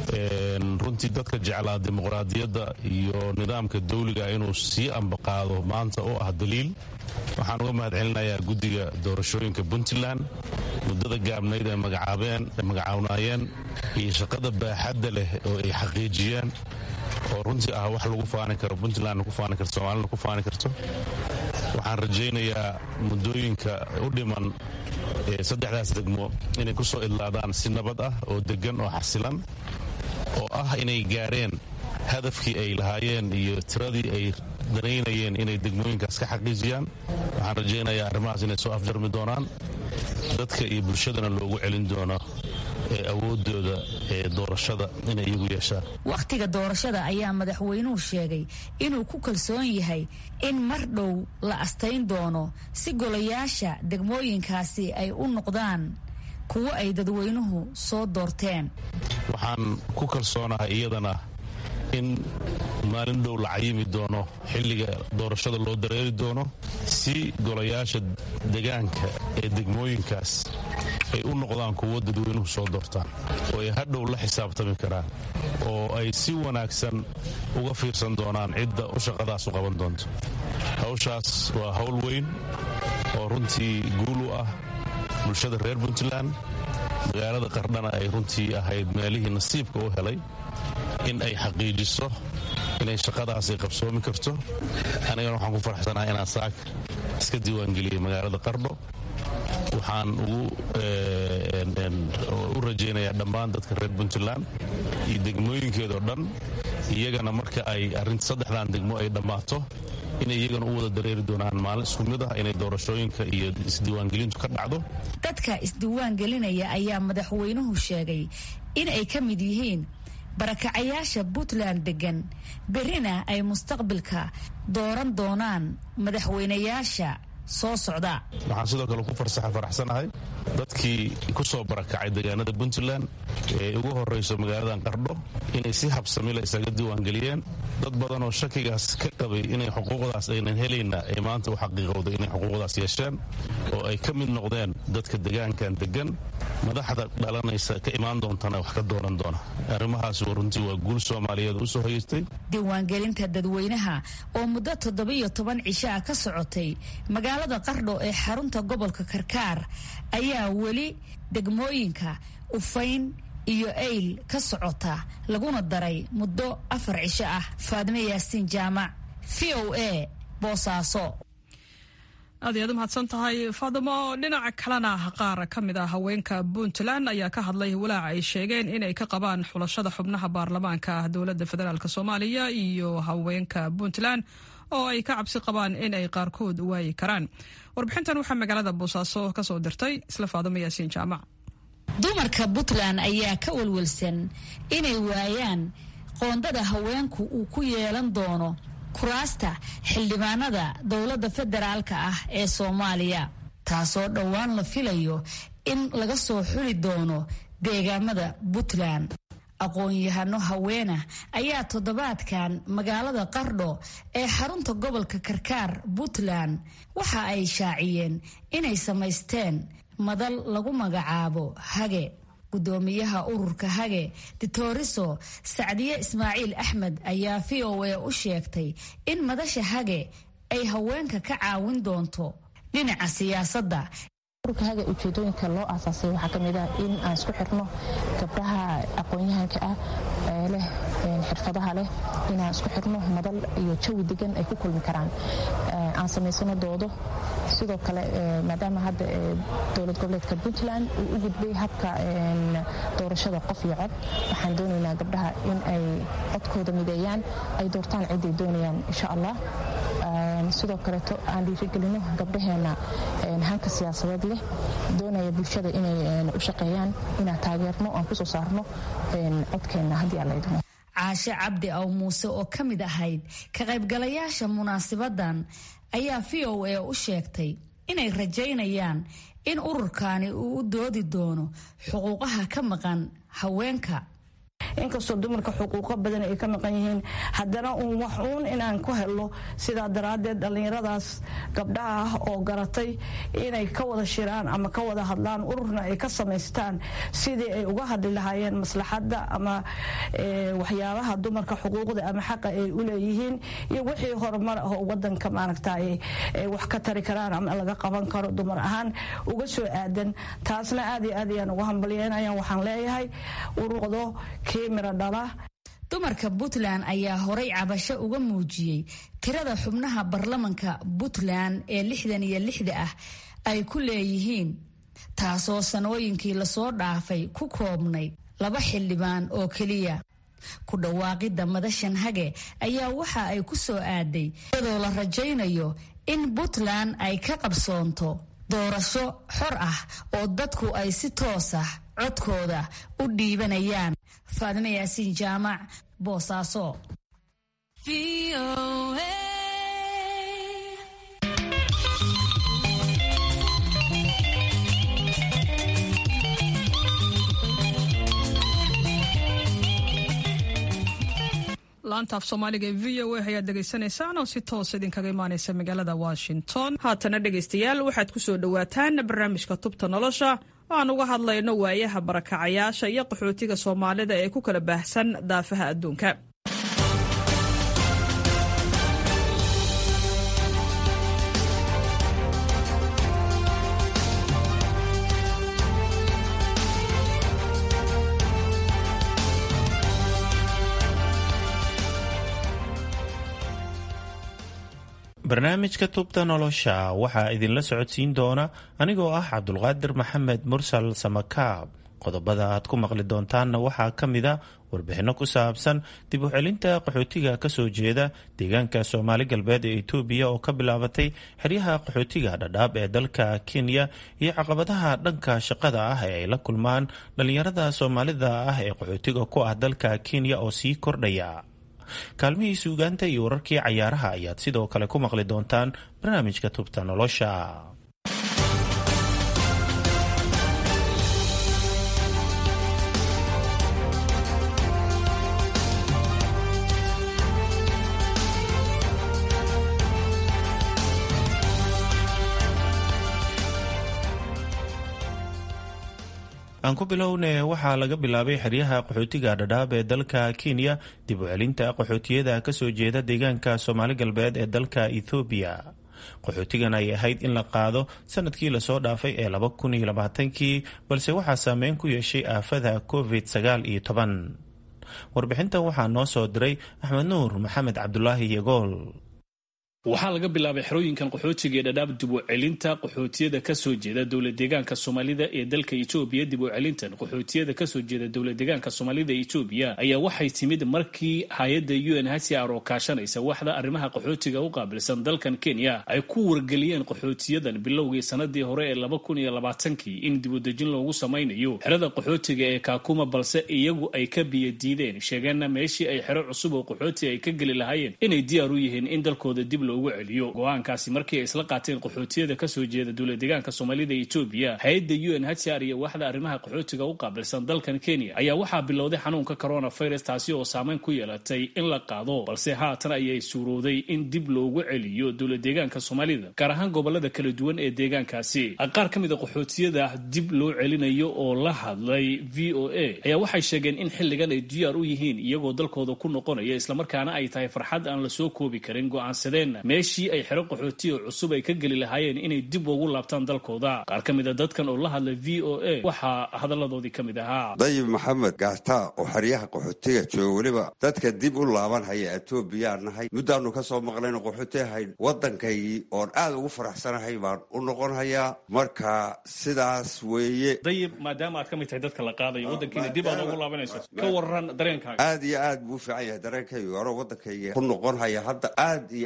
runtii dadka jeclaa dimuqraadiyadda iyo nidaamka dawliga inuu sii ambaqaado maanta oo ah daliil waxaan uga mahad celinayaa guddiga doorashooyinka puntland muddada gaabnayd ay magacaawnayeen iyo shaqada baaxadda leh oo ay xaqiijiyeen oo runtii ah wax lagu faani karo puntlandna ku faani karto soomaalina ku faani karto waxaan rajaynayaa muddooyinka u dhiman saddexdaas degmo inay ku soo idlaadaan si nabad ah oo deggan oo xasilan oo ah inay gaareen hadafkii ay lahaayeen iyo tiradii ay danaynayeen inay degmooyinkaas ka xaqiijiyaan waxaan rajaynayaa arrimahaas inay soo afjarmi doonaan dadka iyo bulshadana loogu celin doono awoodooda ee doorashada inay iyagu yeeshaan wakhtiga doorashada ayaa madaxweynuhu sheegay inuu ku kalsoon yahay in mar dhow la astayn doono si golayaasha degmooyinkaasi ay u noqdaan kuwo ay dadweynuhu soo doorteen waxaan ku kalsoonahay iyadana in maalin dhow la cayimi doono xilliga doorashada loo dareeri doono si golayaasha degaanka ee degmooyinkaas ay u noqdaan kuwo dadweynuhu soo doortaan oo ay hadhow la xisaabtami karaan oo ay si wanaagsan uga fiirsan doonaan cidda u shaqadaas u qaban doonto hawshaas waa hawl weyn oo runtii guul u ah bulshada reer puntland magaalada qardhana ay runtii ahayd meelihii nasiibka u helay in ay xaqiijiso inay shaqadaasi qabsoomi karto anigana waxaan ku faraxsanahay inaan saak iska diiwaangeliyey magaalada qardho waxaan u rajaynayaa dhammaan dadka reer puntland iyo degmooyinkeedao dhan iyagana marka ay arinta saddexdan degmo ay dhammaato inay iyagana u wada dareeri doonaan maalin isku mid ah inay doorashooyinka iyo isdiiwaangelintu ka dhacdo dadka isdiiwaangelinaya ayaa madaxweynuhu sheegay in ay ka mid yihiin barakacayaasha puntland degan berrina ay mustaqbilka dooran doonaan madaxweynayaasha soo socda waxaan sidoo kale ku faraxsanahay dadkii ku soo barakacay deegaanada puntland ee ugu horrayso magaaladan qardho inay si habsamila isaga diiwaangeliyeen dad badan oo shakigaas ka qabay inay xuquuqdaas aynan helayna ay maanta u xaqiiqowday inay xuquuqdaas yeesheen oo ay ka mid noqdeen dadka degaankan degan madaxda dhalanaysa ka imaan doontana wax ka dooran doona arrimahaas runtii waa guul soomaaliyeed u soo hoyeystay diiwaangelinta dadweynaha oo muddo toddobiyo toban cisho ah ka socotay magaalada qardho ee xarunta gobolka karkaar ayaa weli degmooyinka ufayn iyo ayl ka socota laguna daray muddo afar cisho ah faadime yaasiin jaamac v o a boosaaso aad iyaad u mahadsan tahay faadimo dhinaca kalena qaar ka mid ah haweenka puntland ayaa ka hadlay walaaca ay sheegeen inay ka qabaan xulashada xubnaha baarlamaanka dowladda federaalk soomaaliya iyo haweenka puntland oo ay ka cabsi qabaan in ay qaarkood waayi karaan warbixintan waxaa magaalada boosaaso ka soo dirtay isla faadimo yaasiin jaamac dumarka puntland ayaa ka welwelsan inay waayaan qoondada haweenku uu ku yeelan doono kuraasta xildhibaanada dowladda federaalka ah ee soomaaliya taasoo dhowaan la filayo in laga soo xuli doono deegaamada puntland aqoon-yahano haweena ayaa toddobaadkan magaalada qardho ee xarunta gobolka karkaar puntland waxa ay shaaciyeen inay samaysteen madal lagu magacaabo hage gudoomiyaha ururka hage ditoriso sacdiye ismaaciil axmed ayaa v o a u sheegtay in madasha hage ay haweenka ka caawin doonto dhinaca siyaasadda ururka haga ujeedooyinka loo aasaasay waxaa ka mid ah in aan isku xirno gabdhaha aqoon-yahanka ah ee leh xirfadaha leh inaan isku xirno madal iyo jawi degan ay ku kulmi karaan aan samaysano doodo sidoo kale maadaama hadda dowlad goboleedka puntland uu u gudbay habka doorashada qof iyo cod waxaan doonaynaa gabdhaha in ay codkooda mideeyaan ay doortaan ciday doonayaan insha allah sidoo kaleeto aan dhiirigelino gabdhaheena hanka siyaasadeed leh doonaya bulshada inay u shaqeeyaan inaan taageerno aan kusoo saarno codkeenna haddii alla idmo caashe cabdi aw muuse oo ka mid ahayd ka qaybgalayaasha munaasibadan ayaa v o a u sheegtay inay rajaynayaan in ururkani uu u doodi doono xuquuqaha ka maqan haweenka inkastoo dumarka xuquuqo badan ay ka maqan yihiin haddana uun wax uun inaan ku helo sidaa daraaddeed dhallinyaradaas gabdhaha ah oo garatay inay ka wada shiraan ama ka wada hadlaan ururna ay ka samaystaan sidii ay uga hadli lahaayeen maslaxadda ama waxyaabaha dumarka xuquuqda ama xaqa ay u leeyihiin iyo wixii horumar ah oo wadanka maaragtay wax ka tari karaan ama laga qaban karo dumar ahaan uga soo aadan taasna aad iyo aad ayaan uga hambalyeynaya waxaan leeyahay ururdo dumarka puntland ayaa horay cabasho uga muujiyey tirada xubnaha baarlamanka puntland ee lixdan iyo lixda ah ay ku leeyihiin taasoo sanooyinkii lasoo dhaafay ku koobnay laba xildhibaan oo keliya ku dhawaaqidda madashan hage ayaa waxa ay ku soo aaday iyadoo la rajaynayo in puntland ay ka qabsoonto doorasho xor ah oo dadku ay si toos ah codkooda u dhiibanayaan faadime yaasiin jaamac boosaaso laanta af soomaaliga ee v o a ayaad dhegaysanaysaan oo si toos idinkaga imaaneysa magaalada washington haatana dhegaystayaal waxaad ku soo dhowaataan barnaamijka tubta nolosha oo aan uga hadlayno waayaha barakacayaasha iyo qaxootiga soomaalida ee ku kala baahsan daafaha adduunka barnaamijka tubta nolosha waxaa idinla socodsiin doona anigoo ah cabdulqaadir maxamed mursal samakaab qodobada aad ku maqli doontaanna waxaa ka mida warbixinno ku saabsan dib u celinta qaxootiga kasoo jeeda deegaanka soomaali galbeed ee etoobiya oo ka bilaabatay xeryaha qaxootiga dhadhaab ee dalka kenya iyo caqabadaha dhanka shaqada ah ee ay la kulmaan dhallinyarada soomaalida ah ee qaxootiga ku ah dalka kenya oo sii kordhaya kaalmihii suugaanta iyo wararkii cayaaraha ayaad sidoo kale ku maqli doontaan barnaamijka tubta nolosha aan ku bilowne waxaa laga bilaabay xeryaha qaxootiga dhadhaab ee dalka kenya dib u celinta qaxootiyada kasoo jeeda deegaanka soomaali galbeed ee dalka ethoobiya qaxootigan ay ahayd in la qaado sanadkii lasoo dhaafay ee laba kun iyo labaatankii balse waxaa saameyn ku yeeshay aafada covid sagaal iyo toban warbixintan waxaa noo soo diray axmed nuur maxamed cabdulaahi yagool waxaa laga bilaabay xerooyinkan qaxootiga ee dhadhaab dib u celinta qaxootiyada kasoo jeeda dowlad deegaanka soomaalida ee dalka etoobiya dib u celintan qaxootiyada kasoo jeeda dowlad deegaanka soomaalida etoobiya ayaa waxay timid markii hay-adda u n hcr oo kaashanaysa waxda arrimaha qaxootiga u qaabilsan dalkan kenya ay ku wargeliyeen qaxootiyadan bilowgii sanadii hore ee laba kun iyo labaatankii in dibudejin loogu samaynayo xerada qaxootiga ee kaakuma balse iyagu ay ka biyadiideen sheegeenna meeshii ay xero cusub oo qaxooti ay ka geli lahaayeen inay diyaar u yihiin in dalkooda dib ugu celiyo go-aankaasi markii ay isla qaateen qaxootiyada kasoo jeeda dowlad deegaanka soomaalida etoobiya hay-adda u n hcr iyo waxda arrimaha qaxootiga u qaabilsan dalkan kenya ayaa waxaa bilowday xanuunka coronavirus taasi oo saameyn ku yeelatay in la qaado balse haatan ayay suurowday in dib loogu celiyo dowlad deegaanka soomaalida gaar ahaan gobolada kala duwan ee deegaankaasi qaar ka mid a qaxootiyada dib loo celinayo oo la hadlay v o a ayaa waxay sheegeen in xilligan ay diyaar u yihiin iyagoo dalkooda ku noqonaya islamarkaana ay tahay farxad aan lasoo koobi karin go-aansadeen meeshii ay xero qaxootiya cusub ay ka geli lahaayeen inay dib ugu laabtaan dalkooda qaar ka mid a dadkan oo la hadlay v o a waxaa hadalladoodii ka mid ahaa dayib maxamed gaata oo xeryaha qaxootiga jooga weliba dadka dib u laaban haya etoobiyaa nahay muddaanu ka soo maqlayno qaxooti ahayn waddankaygii oon aad ugu faraxsanahay baan u noqon hayaa marka sidaas weeye dayib maadaama aad ka mid tahay dadka la qaadayo waddankiina dib aad ugu laabanayso ka waran dareenkaaga aad iyo aad buu u fiican yahay dareenkaygu anoo waddankayga ku noqon haya hadda aad iyo aad baan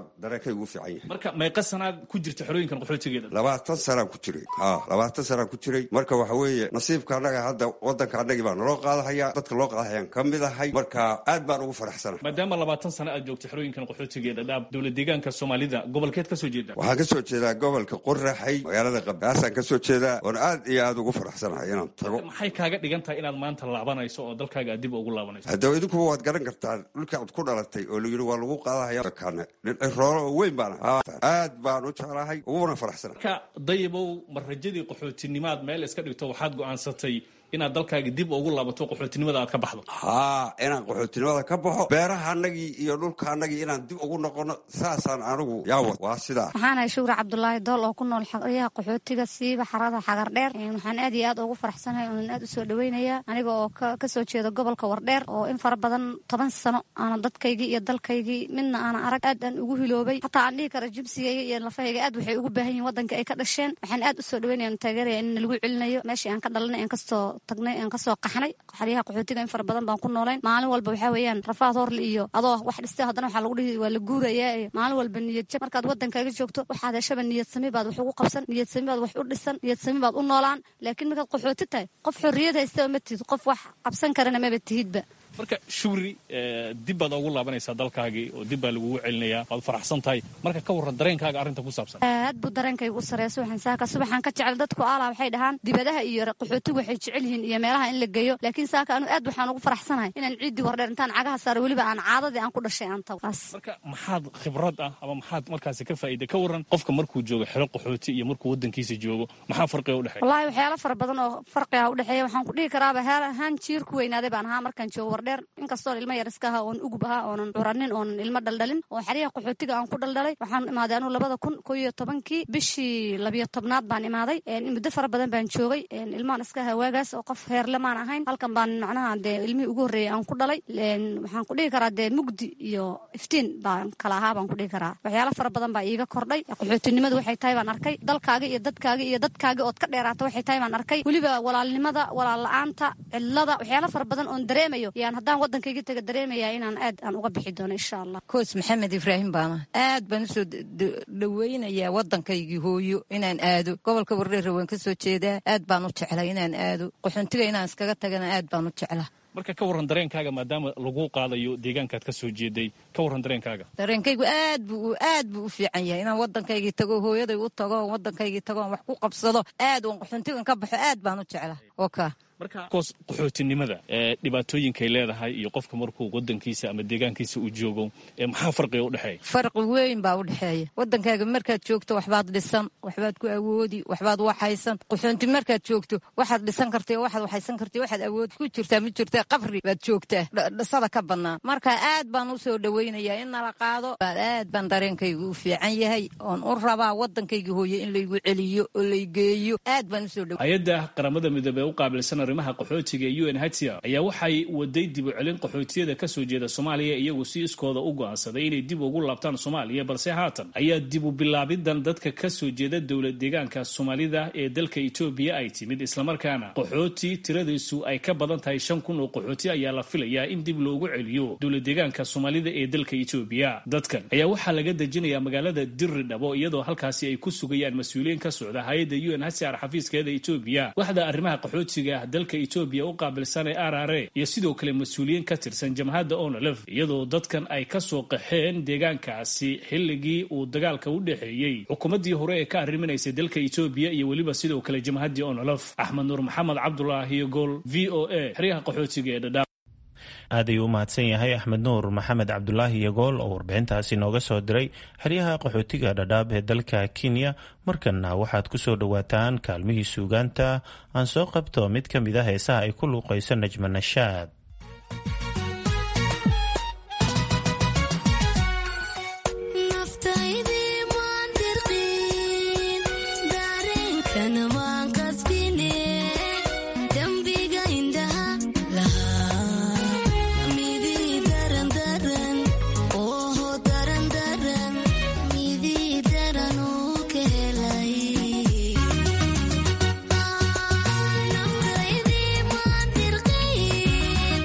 dareenkay ugu fiican yahay marka meeqa sanaad ku jirta xerooyinkan qaxootigeeda labaatan sanaan ku jiray ha labaatan sanaan ku jiray marka waxa weeye nasiibka annaga hadda wadanka annagii baa naloo qaadahaya dadka loo qaadahayaan ka mid ahay marka aad baan ugu faraxsana maadaama labaatan sano aad joogta xerooyinkan qaxootigeeda dhaab dowlad deegaanka soomaalida gobolkeed ka soo jeeda waxaan ka soo jeedaa gobolka qoraxay magaalada qabdaasaan ka soo jeedaa oon aad iyo aad ugu faraxsanahay inaan tago maxay kaaga dhigan tahay inaad maanta laabanayso oo dalkaaga aad dib ugu laabanayso haddaba idinkuba waad garan kartaan dhulka ad ku dhalatay oo layidhi waa lagu qaadahaya kaane roolo oo weyn baan aad baan u jeclahay uguna faraxsana marka dayabow ma rajadii qaxootinimaad meel iska dhigto waxaad go'aansatay inaad dalkaaga dib ugu laabato qaxootinimada aad ka baxdo haa inaan qaxootinimada ka baxo beeraha anagii iyo dhulka anagii inaan dib ugu noqono saasaan anigu yaawa waa sidaa waxaanahay shuure cabdulaahi dool oo ku nool xeryaha qaxootiga siiba xarada xagar dheer waxaan aad iyo aad ugu faraxsanahay oonan aad usoo dhaweynaya aniga oo kasoo jeeda gobolka wardheer oo in fara badan toban sano aanan dadkaygii iyo dalkaygii midna aanan arag aad aan ugu hiloobay xataa aan dhihi kara jibsigayga iyo lafahayga aad waxay ugu baahan yihin wadanka ay ka dhasheen waxaan aad usoo dhaweynaya taageeraya in lagu celinayo meeshii aan ka dhalanay aan kastoo tagnay aan kasoo qaxnay xeryaha qaxootiga in fara badan baan ku noolayn maalin walba waxaa weeyaan rafaad horle iyo adoo wax dhistay haddana waxaa lagu dhihi waa la guurayaa iyo maalin walba niyad jab markaad waddankaaga joogto waxaad heshaba niyad sami baad wax ugu qabsan niyad sami baad wax u dhisan niyad sami baad u noolaan laakiin markaad qaxooti tahay qof xorriyad haystaba ma tihid qof wax qabsan karana maba tihidba marka shugri dib baad ugu laabanaysaa dalkaagii oo dib baa lagugu celinayaa waad faraxsan tahay marka ka warran dareenkaaga arrinta ku saabsan aad buu dareenkaygu u sareeya subaxan saaka subaxan ka jecel dadku aalaa waxay dhahaan dibadaha iyo qaxootigu waxay jecel yihiin iyo meelaha in la geeyo laakiin saaka anu aad waxaan ugu faraxsanahay inaan ciiddii wardheer intaan cagaha saaro weliba aan caadadii aan ku dhashay aan tago marka maxaad khibrad ah ama maxaad markaasi ka faa'iiday ka warran qofka markuu joogo xero qaxooti iyo markuu waddankiisa joogo maxaa farqiga udhexeeya wallaahi waxyaalo fara badan oo farqiga udhexeeya waxaan ku dhihi karaaba heer ahaan jiir ku weynaaday baan ahaa markaan joogo wardheer inkastoo ilmo yar iska ahaa oon ugub ahaa oonan curanin oonan ilmo dhaldhalin oo xeryaha qaxootiga aan ku dhaldhalay waxaan imaaday anuu labada kun ko iyo tobankii bishii labiyo tobnaad baan imaaday muddo fara badan baan joogay ilmaan iska ahaa waagaas oo qof heerle maan ahayn halkan baan macnaha dee ilmihii ugu horreeyay aan ku dhalay waxaan ku dhihi karaa dee mugdi iyo iftiin baan kala ahaa baan ku dhihi karaa waxyaalo fara badan baa iiga kordhay qaxootinimadu waxay tahay baan arkay dalkaaga iyo dadkaaga iyo dadkaaga ood ka dheeraata waxay tahay baan arkay weliba walaalnimada walaal la-aanta cidlada waxyaalo fara badan oon dareemayo yaan haddaan waddankayga taga dareemaya inaan aad aan uga bixi doono insha allah koos maxamed ibraahim baana aad baan usoo dhaweynayaa waddankaygii hooyo inaan aado gobolka wardheer waan ka soo jeedaa aad baan u jeclay inaan aado qaxoontiga inaan iskaga tagana aad baan u jeclaa marka ka warran dareenkaaga maadaama lagu qaadayo deegaankaad ka soo jeeday ka warran dareenkaaga dareenkaygu aad buu aad buu u fiican yahay inaan waddankaygii tago hooyaday u tago waddankaygii tago aan wax ku qabsado aad oon qaxoontigan ka baxo aad baan u jeclaa oka marka koos qaxootinimada ee dhibaatooyinkay leedahay iyo qofka markuu wadankiisa ama deegaankiisa uu joogo ee maxaa farqiga u dhexeeya farqi weyn baa u dhexeeya waddankaaga markaad joogto waxbaad dhisan waxbaad ku awoodi waxbaad waxaysan qaxoonti markaad joogto waxaad dhisan kartay waxaad waxaysan kartay waxaad awood ku jirtaa ma jirtaa qabri baad joogtaa dhisada ka bannaan marka aad baan u soo dhawaynayaa in nala qaado aad baan dareenkaygu u fiican yahay oon u rabaa waddankayga hooye in laygu celiyo oo laygeeyo aad baan usoo dhaw hay-adda qaramada midoobey u qaabilsan arrimaha qaxootiga ee u n hcr ayaa waxay waday dib u celin qaxootiyada ka soo jeeda soomaaliya iyagu si iskooda u go'aansaday inay dib ugu laabtaan soomaaliya balse haatan ayaa dib u bilaabidan dadka ka soo jeeda dowlad deegaanka soomaalida ee dalka etoobiya ay timid islamarkaana qaxooti tiradiisu ay ka badan tahay shan kun oo qaxooti ayaa la filayaa in dib loogu celiyo dowlad deegaanka soomaalida ee dalka etoobiya dadkan ayaa waxaa laga dejinayaa magaalada dirri dhabo iyadoo halkaasi ay ku sugayaan mas-uuliyiin ka socda hay-adda u n hcr xafiiskeeda etoobiya waxda arrimaha qaxootiga dalka etoobiya u qaabilsan ee r r a iyo sidoo kale mas-uuliyiin ka tirsan jamhadda onolef iyadoo dadkan ay ka soo qaxeen deegaankaasi xilligii uu dagaalka u dhexeeyey xukuumaddii hore ee ka arriminaysay dalka etoobiya iyo weliba sidoo kale jamhaddii onolef axmed nuur maxamed cabdulaahi gool v o a xeryaha qaxootiga ee dhadhaab aad ayuu u mahadsan yahay axmed nuur maxamed cabdulaahi yagool oo warbixintaasi nooga soo diray xeryaha qaxootiga dhadhaab ee dalka kenya markanna waxaad ku soo dhowaataan kaalmihii suugaanta aan soo qabto mid ka mid a heesaha ay ku luuqayso najma nashaad Naftaydi maan dirqiin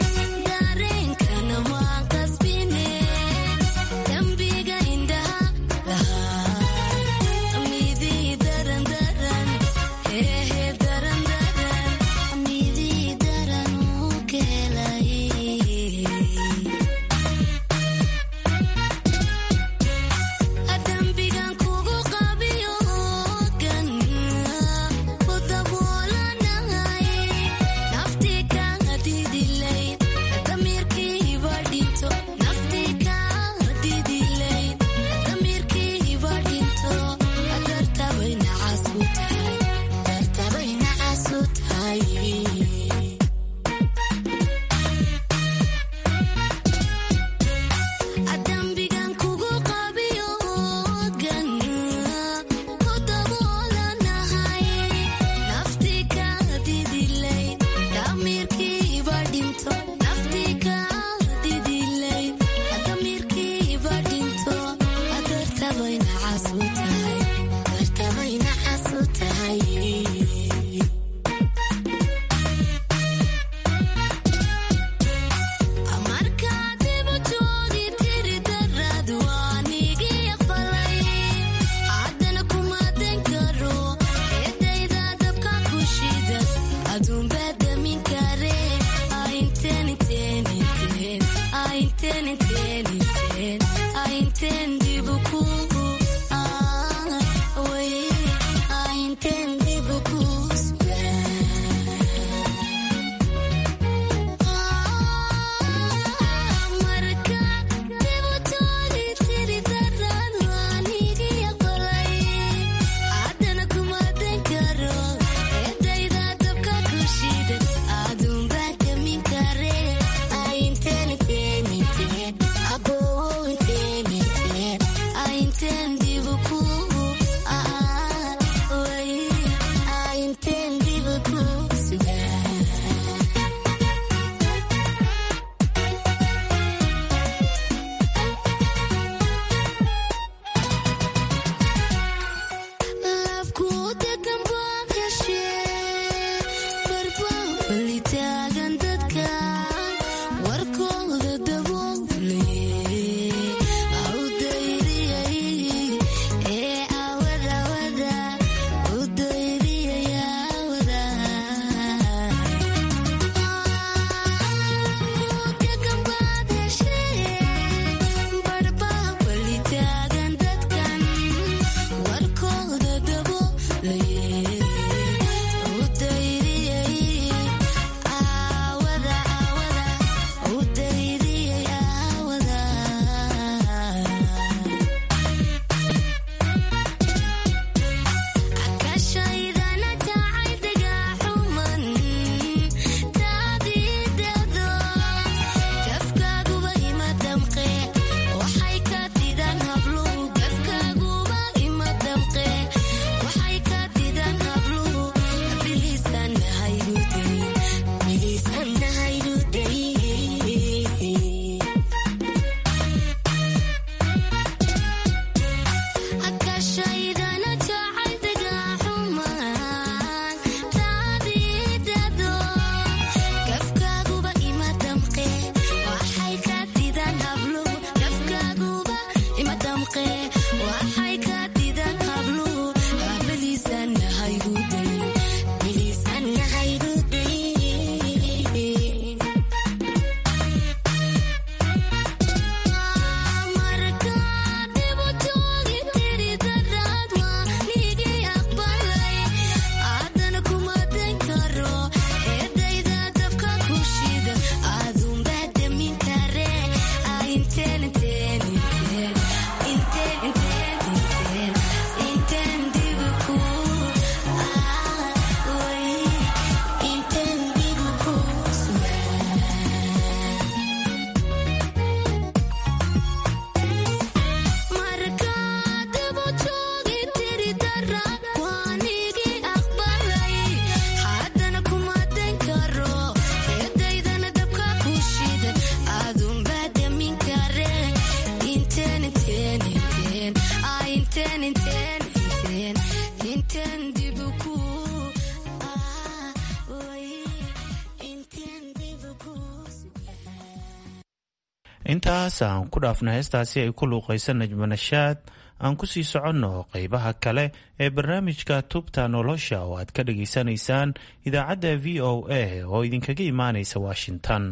intaas aan ku dhaafna heestaasi ay ku luuqaysa najmanashaad aan ku sii soconno qeybaha kale ee barnaamijka tubta nolosha oo aad ka dhageysanaysaan idaacadda v o a oo idinkaga imaanaysa washington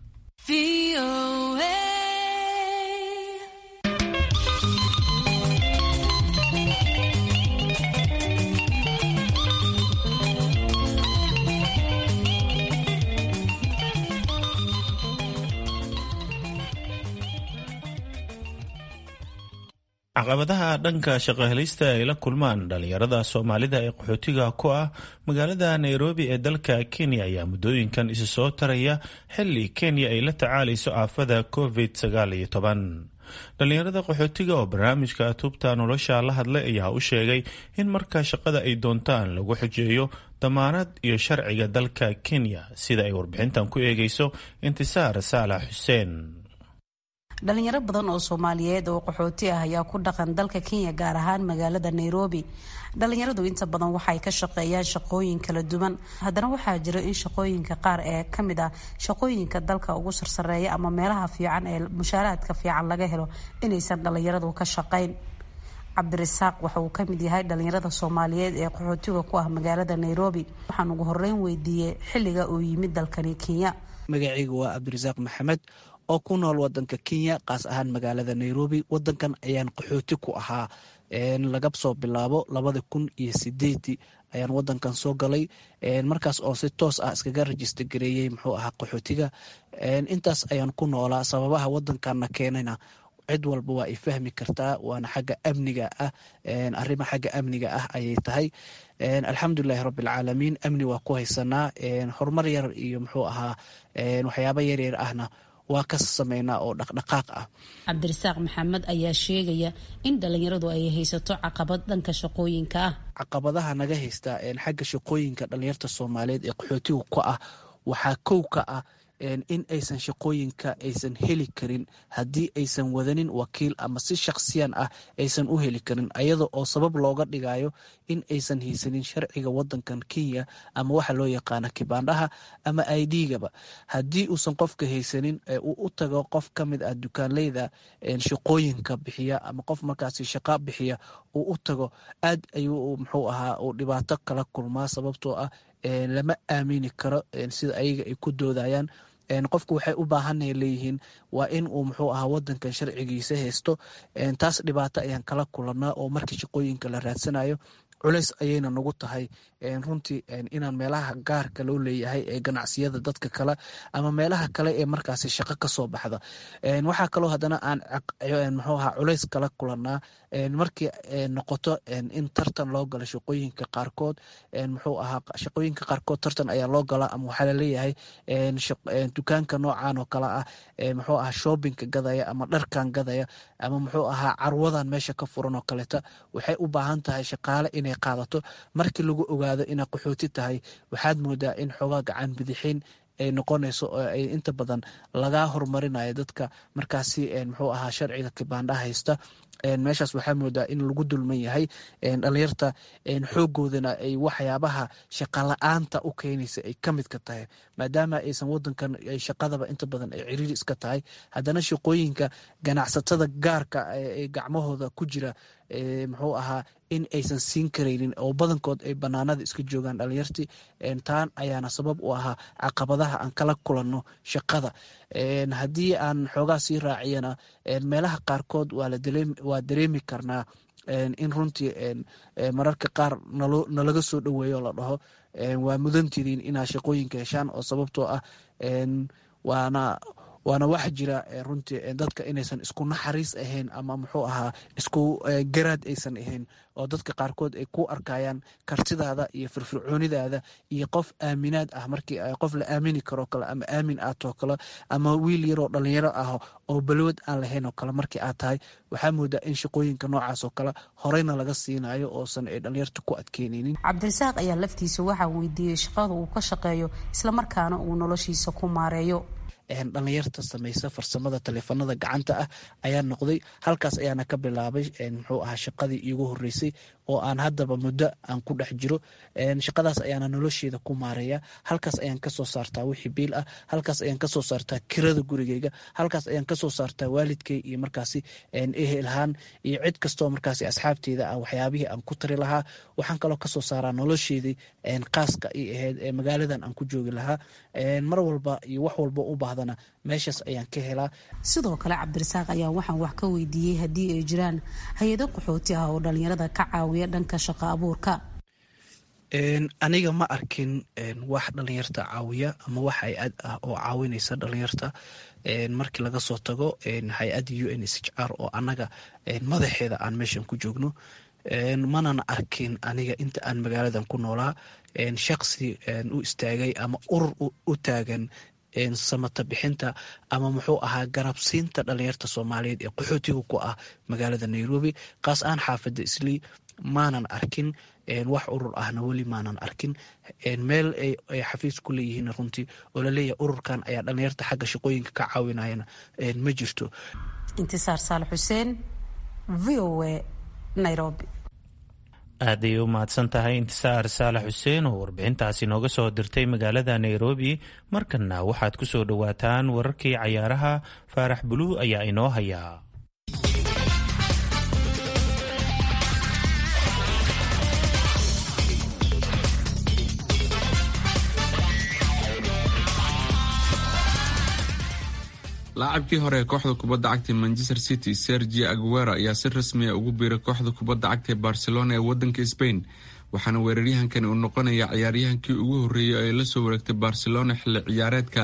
caqabadaha dhanka shaqohelista ay la kulmaan dhalinyarada soomaalida ee qaxootiga ku ah magaalada nairobi ee dalka kenya ayaa muddooyinkan isu soo taraya xili kenya ay la tacaalayso aafada covid sagaal iyo toban dhalinyarada qaxootiga oo barnaamijka tubta nolosha la hadlay ayaa u sheegay in marka shaqada ay doontaan lagu xujeeyo damaanad iyo sharciga dalka kenya sida ay warbixintan ku eegayso intisaar saalax xuseen dhalinyaro badan oo soomaaliyeed oo qaxooti ah ayaa ku dhaqan dalka kenya gaar ahaan magaalada nairobi dhalinyaradu inta badan waxay ka shaqeeyaan shaqooyin kala duwan haddana waxaa jira in shaqooyinka qaar ee kamid ah shaqooyinka dalka ugu sarsareeya ama meelaha fiican ee mushaaraadka fiican laga helo inaysan dhalinyaradu ka shaqayn cabdirasaaq waxa uu kamid yahay dhalinyarada soomaaliyeed ee qaxootiga ku ah magaalada nairobi waxaan ugu horeyn weydiiyey xilliga uu yimid dalkani kenya magacayga waa cabdirasaaq maxamed oo ku nool wadanka kenya kaas ahaan magaalada nairobi wadankan ayaan qaxooti ku ahaa laga soo bilaabo labada kun iyo sideedii ayaan wadankan soo galay markaas oo si toos ah iskaga rajista gareeyey muxuu ahaa qaxootiga intaas ayaan ku noolaa sababaha wadankanna keenayna cid walba waa ay fahmi kartaa waana xagga amniga ah arrima xagga amniga ah ayay tahay alxamdulilahi rabbilcaalamiin amni waa ku haysanaa horumar yar iyo muxuu ahaa waxyaaba yaryar ahna waa ka sameynaa oo dhaqdhaqaaq ah cabdirasaaq maxamed ayaa sheegaya in dhalinyaradu ay haysato caqabad dhanka shaqooyinka ah caqabadaha naga haysta xagga shaqooyinka dhalinyarta soomaaliyeed ee qaxootiga ku ah waxaa kow ka ah in aysan shaqooyinka aysan heli karin haddii aysan wadanin wakiil ama si shakhsiyan ah aysan u heli karin ayada oo sabab looga dhigayo in aysan haysanin sharciga wadankan kenya ama waxa loo yaqaana kibaandhaha ama idgaba haddii uusan qofka haysanin uu u tago qof ka mid ah dukaanleyda shaqooyinka bixiya ama qof markaasi shaqa bixiya uu u tago aad ayuu muxuu ahaa uu dhibaato kala kulmaa sababtoo ah lama aamini karo sida ayaga ay ku doodayaan qofku waxay u baahanay leeyihiin waa in uu muxuu ahaa wadankan sharcigiisa haysto taas dhibaato ayaan kala kulanaa oo markii shaqooyinka la raadsanayo culeys ayayna nagu tahay runtii inaan meelaha gaarka loo leeyahay ee ganacsiyada dadka kale ama meelaha kale ee markaasi shaqo kasoo baxda waxaa kaloo haddana aan muxuu ahaa culeys kala kulanaa markii noqoto in tartan loo galo shaqooyinka qaarkood muxuu ahaa shaqooyinka qaarkood tartan ayaa loo galaa ama waxaa laleeyahay dukaanka noocan oo kale ah muxuu ahaa shoobinka gadaya ama dharkan gadaya ama muxuu ahaa carwadan meesha ka furan oo kaleeta waxay u baahan tahay shaqaale inay qaadato markii lagu ogaado inaa qaxooti tahay waxaad moodaa in xoogaa gacan bidixin ay noqonayso oo ay inta badan laga horumarinayo dadka markaasi muxuu ahaa sharciga kibaandhaha haysta meeshaas waxaa moodaa in lagu dulman yahay dhalinyarta xoogoodana ay waxyaabaha shaqala-aanta u keenaysa ay ka midka tahay maadaama aysan wadankan shaqadaba inta badan ay ciriiri iska tahay haddana shaqooyinka ganacsatada gaarka ee gacmahooda ku jira muxuu ahaa in aysan siin karaynin oo badankood ay banaanada iska joogaan dhalinyartii taan ayaana sabab u ahaa caqabadaha aan kala kulanno shaqada haddii aan xoogaa sii raaciyana meelaha qaarkood waa dareemi karnaa in runtii mararka qaar nalaga soo dhoweeyo la dhaho waa mudantidiin inaad shaqooyinka heshaan oo sababtoo ah waana waana wax jira runtii dadka inaysan isku naxariis ahayn ama muxuu ahaa isku garaad aysan ahayn oo dadka qaarkood ay ku arkayaan kartidaada iyo firfircoonidaada iyo qof aaminaad ah markii qof la aamini karoo kale ama aamin aad too kale ama wiil yaroo dhalinyaro ah oo balwad aan lahayn oo kale markii aad tahay waxaa moodaa in shaqooyinka noocaas oo kale horeyna laga siinayo oosan ay dhalinyarta ku adkeyneynin cabdirasaaq ayaa laftiisa waxaa weydiiyey shaqada uu ka shaqeeyo islamarkaana uu noloshiisa ku maareeyo dhalinyarta samaysa farsamada taleefanada gacanta ah ayaa noqday halkaas ayaana ka bilaabay muxuu ahaa shaqadii iigu horeysay oo aan haddaba muddo aan ku dhex jiro shaqadaas ayaana nolosheeda ku maareeya halkaas ayaan kasoo saartaa wixii biil ah halkaas ayaan kasoo saartaa kirada gurigeyga halkaas ayaan kasoo saartaa waalidkey iyo markaasi ehelhaan iyo cid kastoo markaasi asxaabteeda ah waxyaabihii aan ku tari lahaa waxaan kaloo kasoo saaraa nolosheedii qaaska i ahayd ee magaaladan aan ku joogi lahaa mar walba iyo wax walba u baahdana meeshaas ayaan ka helaa sidoo kale cabdirasaaq ayaa waxaan wax ka weydiiyey haddii ay jiraan hay-ado qaxooti ah oo dhalinyarada ka caawiya dhanka shaqo abuurka aniga ma arkin wax dhalinyarta caawiya ama wax hay-ad ah oo caawinaysa dhalinyarta markii laga soo tago hay-adda u n s h r oo annaga madaxeeda aan meeshan ku joogno manan arkin aniga inta aan magaaladan ku noolaa shaqsi u istaagay ama urur u taagan samata bixinta ama muxuu ahaa garabsiinta dhalinyarta soomaaliyeed ee qaxootiga ku ah magaalada nairobi kaas aan xaafada islii maanan arkin wax urur ahna weli maanan arkin meel ay xafiis ku leeyihiin runtii oo laleeyahay ururkan ayaa dhalinyarta xagga shaqooyinka ka caawinayana ma jirto intisaar saalax xuseen v o a nairobi aad ayay u mahadsan tahay intisaar saalax xuseen oo warbixintaasi nooga soo dirtay magaalada nairobi markanna waxaad ku soo dhowaataan wararkii cayaaraha faarax buluu ayaa inoo hayaa laacabkii hore ee kooxda kubadda cagta manchester city sergi aguero ayaa si rasmiya ugu biiray kooxda kubadda cagta ee barcelona ee wadanka spain waxaana weeraryahankani uu noqonaya ciyaaryahankii ugu horreeyay ee lasoo wareegtay barcelona xilli ciyaareedka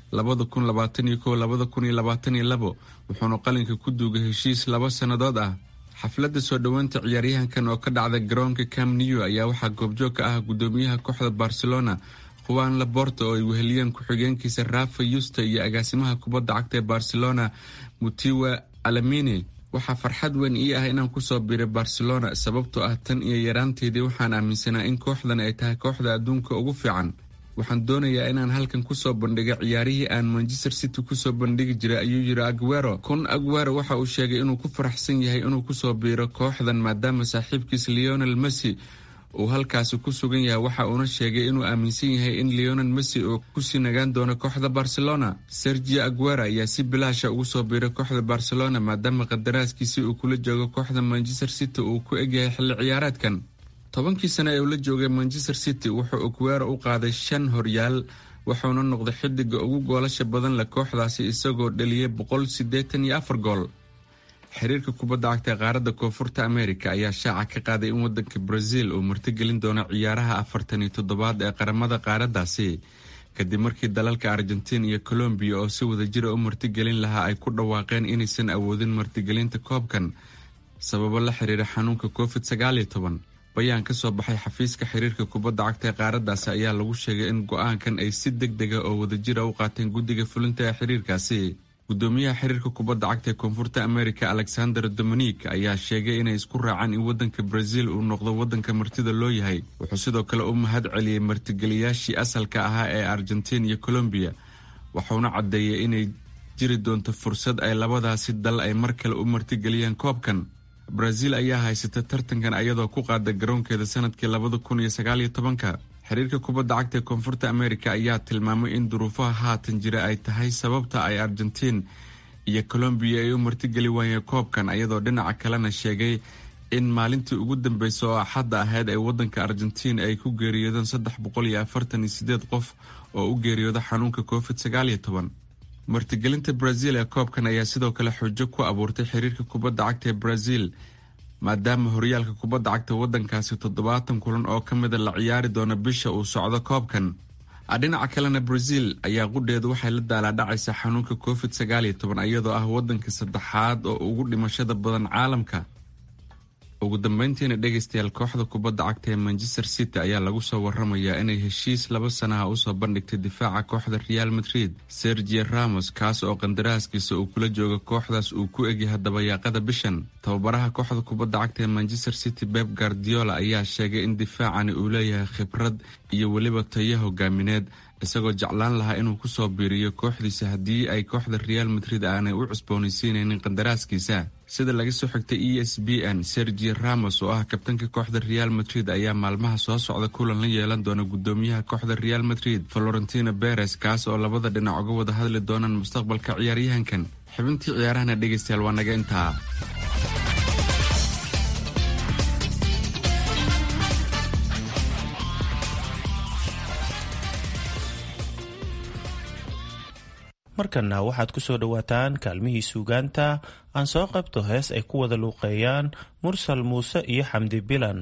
wuxuuna qalinka ku duugay heshiis laba sannadood ah xafladda soo dhoweynta ciyaaryahankan oo ka dhacda garoonka cam new ayaa waxaa goobjoog ka ah gudoomiyaha kooxda barcelona juan laborta oo ay weheliyeen ku-xigeenkiisa rafa yusta iyo agaasimaha kubadda cagta ee barcelona mutiwa alamini waxaa farxad weyn ii ah inaan kusoo biiray barcelona sababtoo ah tan iyo yaraanteedii waxaan aaminsanaa in kooxdan ay tahay kooxda adduunka ugu fiican waxaan doonayaa inaan halkan kusoo bandhiga ciyaarihii aan manchester city kusoo bandhigi jiray ayuu yiri aguero kun aguero waxa uu sheegay inuu ku faraxsan yahay inuu kusoo biiro kooxdan maadaama saaxiibkiis leonel messi uu halkaasi ku sugan yahay waxa uuna sheegay inuu aaminsan yahay in leonel messi uu kusii nagaan doono kooxda barcelona sergio aguero ayaa si bilaasha ugu soo biiray kooxda barcelona maadaama qadaraaskiisii uu kula joogo kooxda manchester city uu ku egyahay xilli ciyaareedkan tobankii sane ee uu la joogay manchester city wuxuu aguero u qaaday shan horyaal wuxuuna noqday xidiga ugu goolasha badan leh kooxdaasi isagoo dhaliyay boqol siddeetan iyo afar gool xiriirka kubadda cagta qaaradda koonfurta america ayaa shaaca ka qaaday in wadanka brazil uu martigelin doono ciyaaraha afartan iyo toddobaad ee qaramada qaaraddaasi kadib markii dalalka argentiin iyo colombiya oo si wadajira u martigelin lahaa ay ku dhawaaqeen inaysan awoodin martigelinta koobkan sababo la xiriira xanuunka covid sagaal iyo toban bayaan ka soo baxay xafiiska xiriirka kubadda cagta ee qaaraddaasi ayaa lagu sheegay in go-aankan ay si deg dega oo wadajira u qaateen guddiga fulinta ee xiriirkaasi gudoomiyaha xiriirka kubadda cagta ee koonfurta america alexander dominik ayaa sheegay inay isku raacaan in wadanka brazil uu noqdo wadanka martida loo yahay wuxuu sidoo kale u mahad celiyey martigeliyaashii asalka ahaa ee argentiin iyo colombiya wuxuuna caddeeyay inay jiri doonto fursad ay labadaasi dal ay mar kale u martigeliyaan koobkan brazil ayaa haysata tartankan ayadoo ku qaada garoonkeeda sanadkii labada kun iyo sagaaliyo tobanka xiriirka kubadda cagta ee koonfurta america ayaa tilmaamay in duruufaha haatan jira ay tahay sababta ay argentiin iyo colombiya ay u martigeli waayeen koobkan ayadoo dhinaca kalena sheegay in maalintii ugu dambeysa oo axadda ahayd ee wadanka argentiin ay ku geeriyoodeen saddex boqol iyo afartan iyo sideed qof oo u geeriyooda xanuunka covid sagaal iyo toban martigelinta brazil ee koobkan ayaa sidoo kale xujo ku abuurtay xiriirka kubadda cagta ee brazil maadaama horyaalka kubadda cagta wadankaasi toddobaatan kulan oo ka mida la ciyaari doono bisha uu socdo koobkan dhinaca kalena brazil ayaa qudheedu waxay la daalaadhacaysaa xanuunka covid sagaal iyo toban iyadoo ah wadanka saddexaad oo ugu dhimashada badan caalamka ugu dambeyntiina dhegaystayaal kooxda kubadda cagta ee manchester city ayaa lagu soo waramayaa inay heshiis laba sanaha usoo bandhigtay difaaca kooxda real madrid sergio ramos kaas oo qandaraaskiisa uu kula jooga kooxdaas uu ku egyahay dabayaaqada bishan tababaraha kooxda kubadda cagta ee manchester city beb guardiola ayaa sheegay in difaacani uu leeyahay khibrad iyo weliba tayo hogaamineed isagoo jeclaan lahaa inuu kusoo biiriyo kooxdiisa haddii ay kooxda real madrid aanay u cusboonaysiinaynin qandaraaskiisa sida laga soo xigtay e s b n sergio ramos oo ah kabtanka kooxda real madrid ayaa maalmaha soo socda kulan la yeelan doona gudoomiyaha kooxda real madrid florentino beres kaas oo labada dhinac uga wada hadli doonaan mustaqbalka ciyaaryahankan xibintii ciyaarahana dhegaystayaal waa naga intaa markana waxaad ku soo dhowaataan kaalmihii suugaanta aan soo qabto hees ay ku wada luuqeeyaan mursal muuse iyo xamdi bilan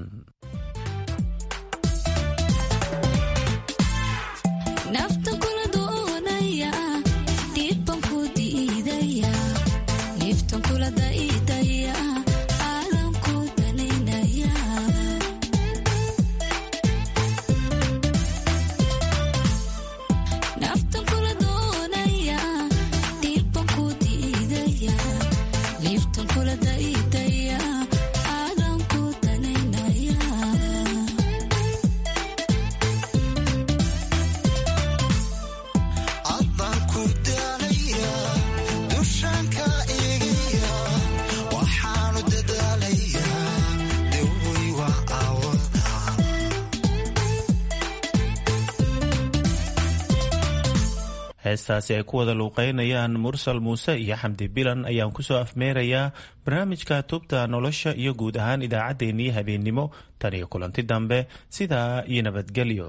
heestaasi ay ku wada luuqeynayaan mursal muuse iyo xamdi bilan ayaan kusoo afmeerayaa barnaamijka tubta nolosha iyo guud ahaan idaacaddeenii habeennimo tan iyo kulanti dambe sidaa iyo nabadgelyo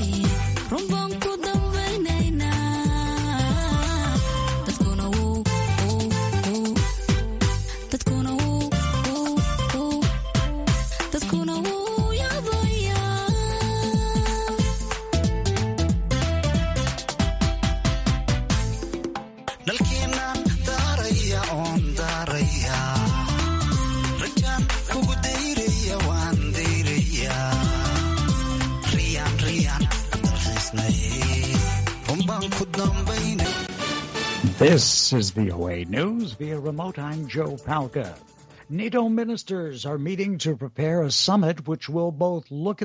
This is VOA News via remote. I'm Joe Palca. NATO ministers are meeting to prepare a summit which will both look at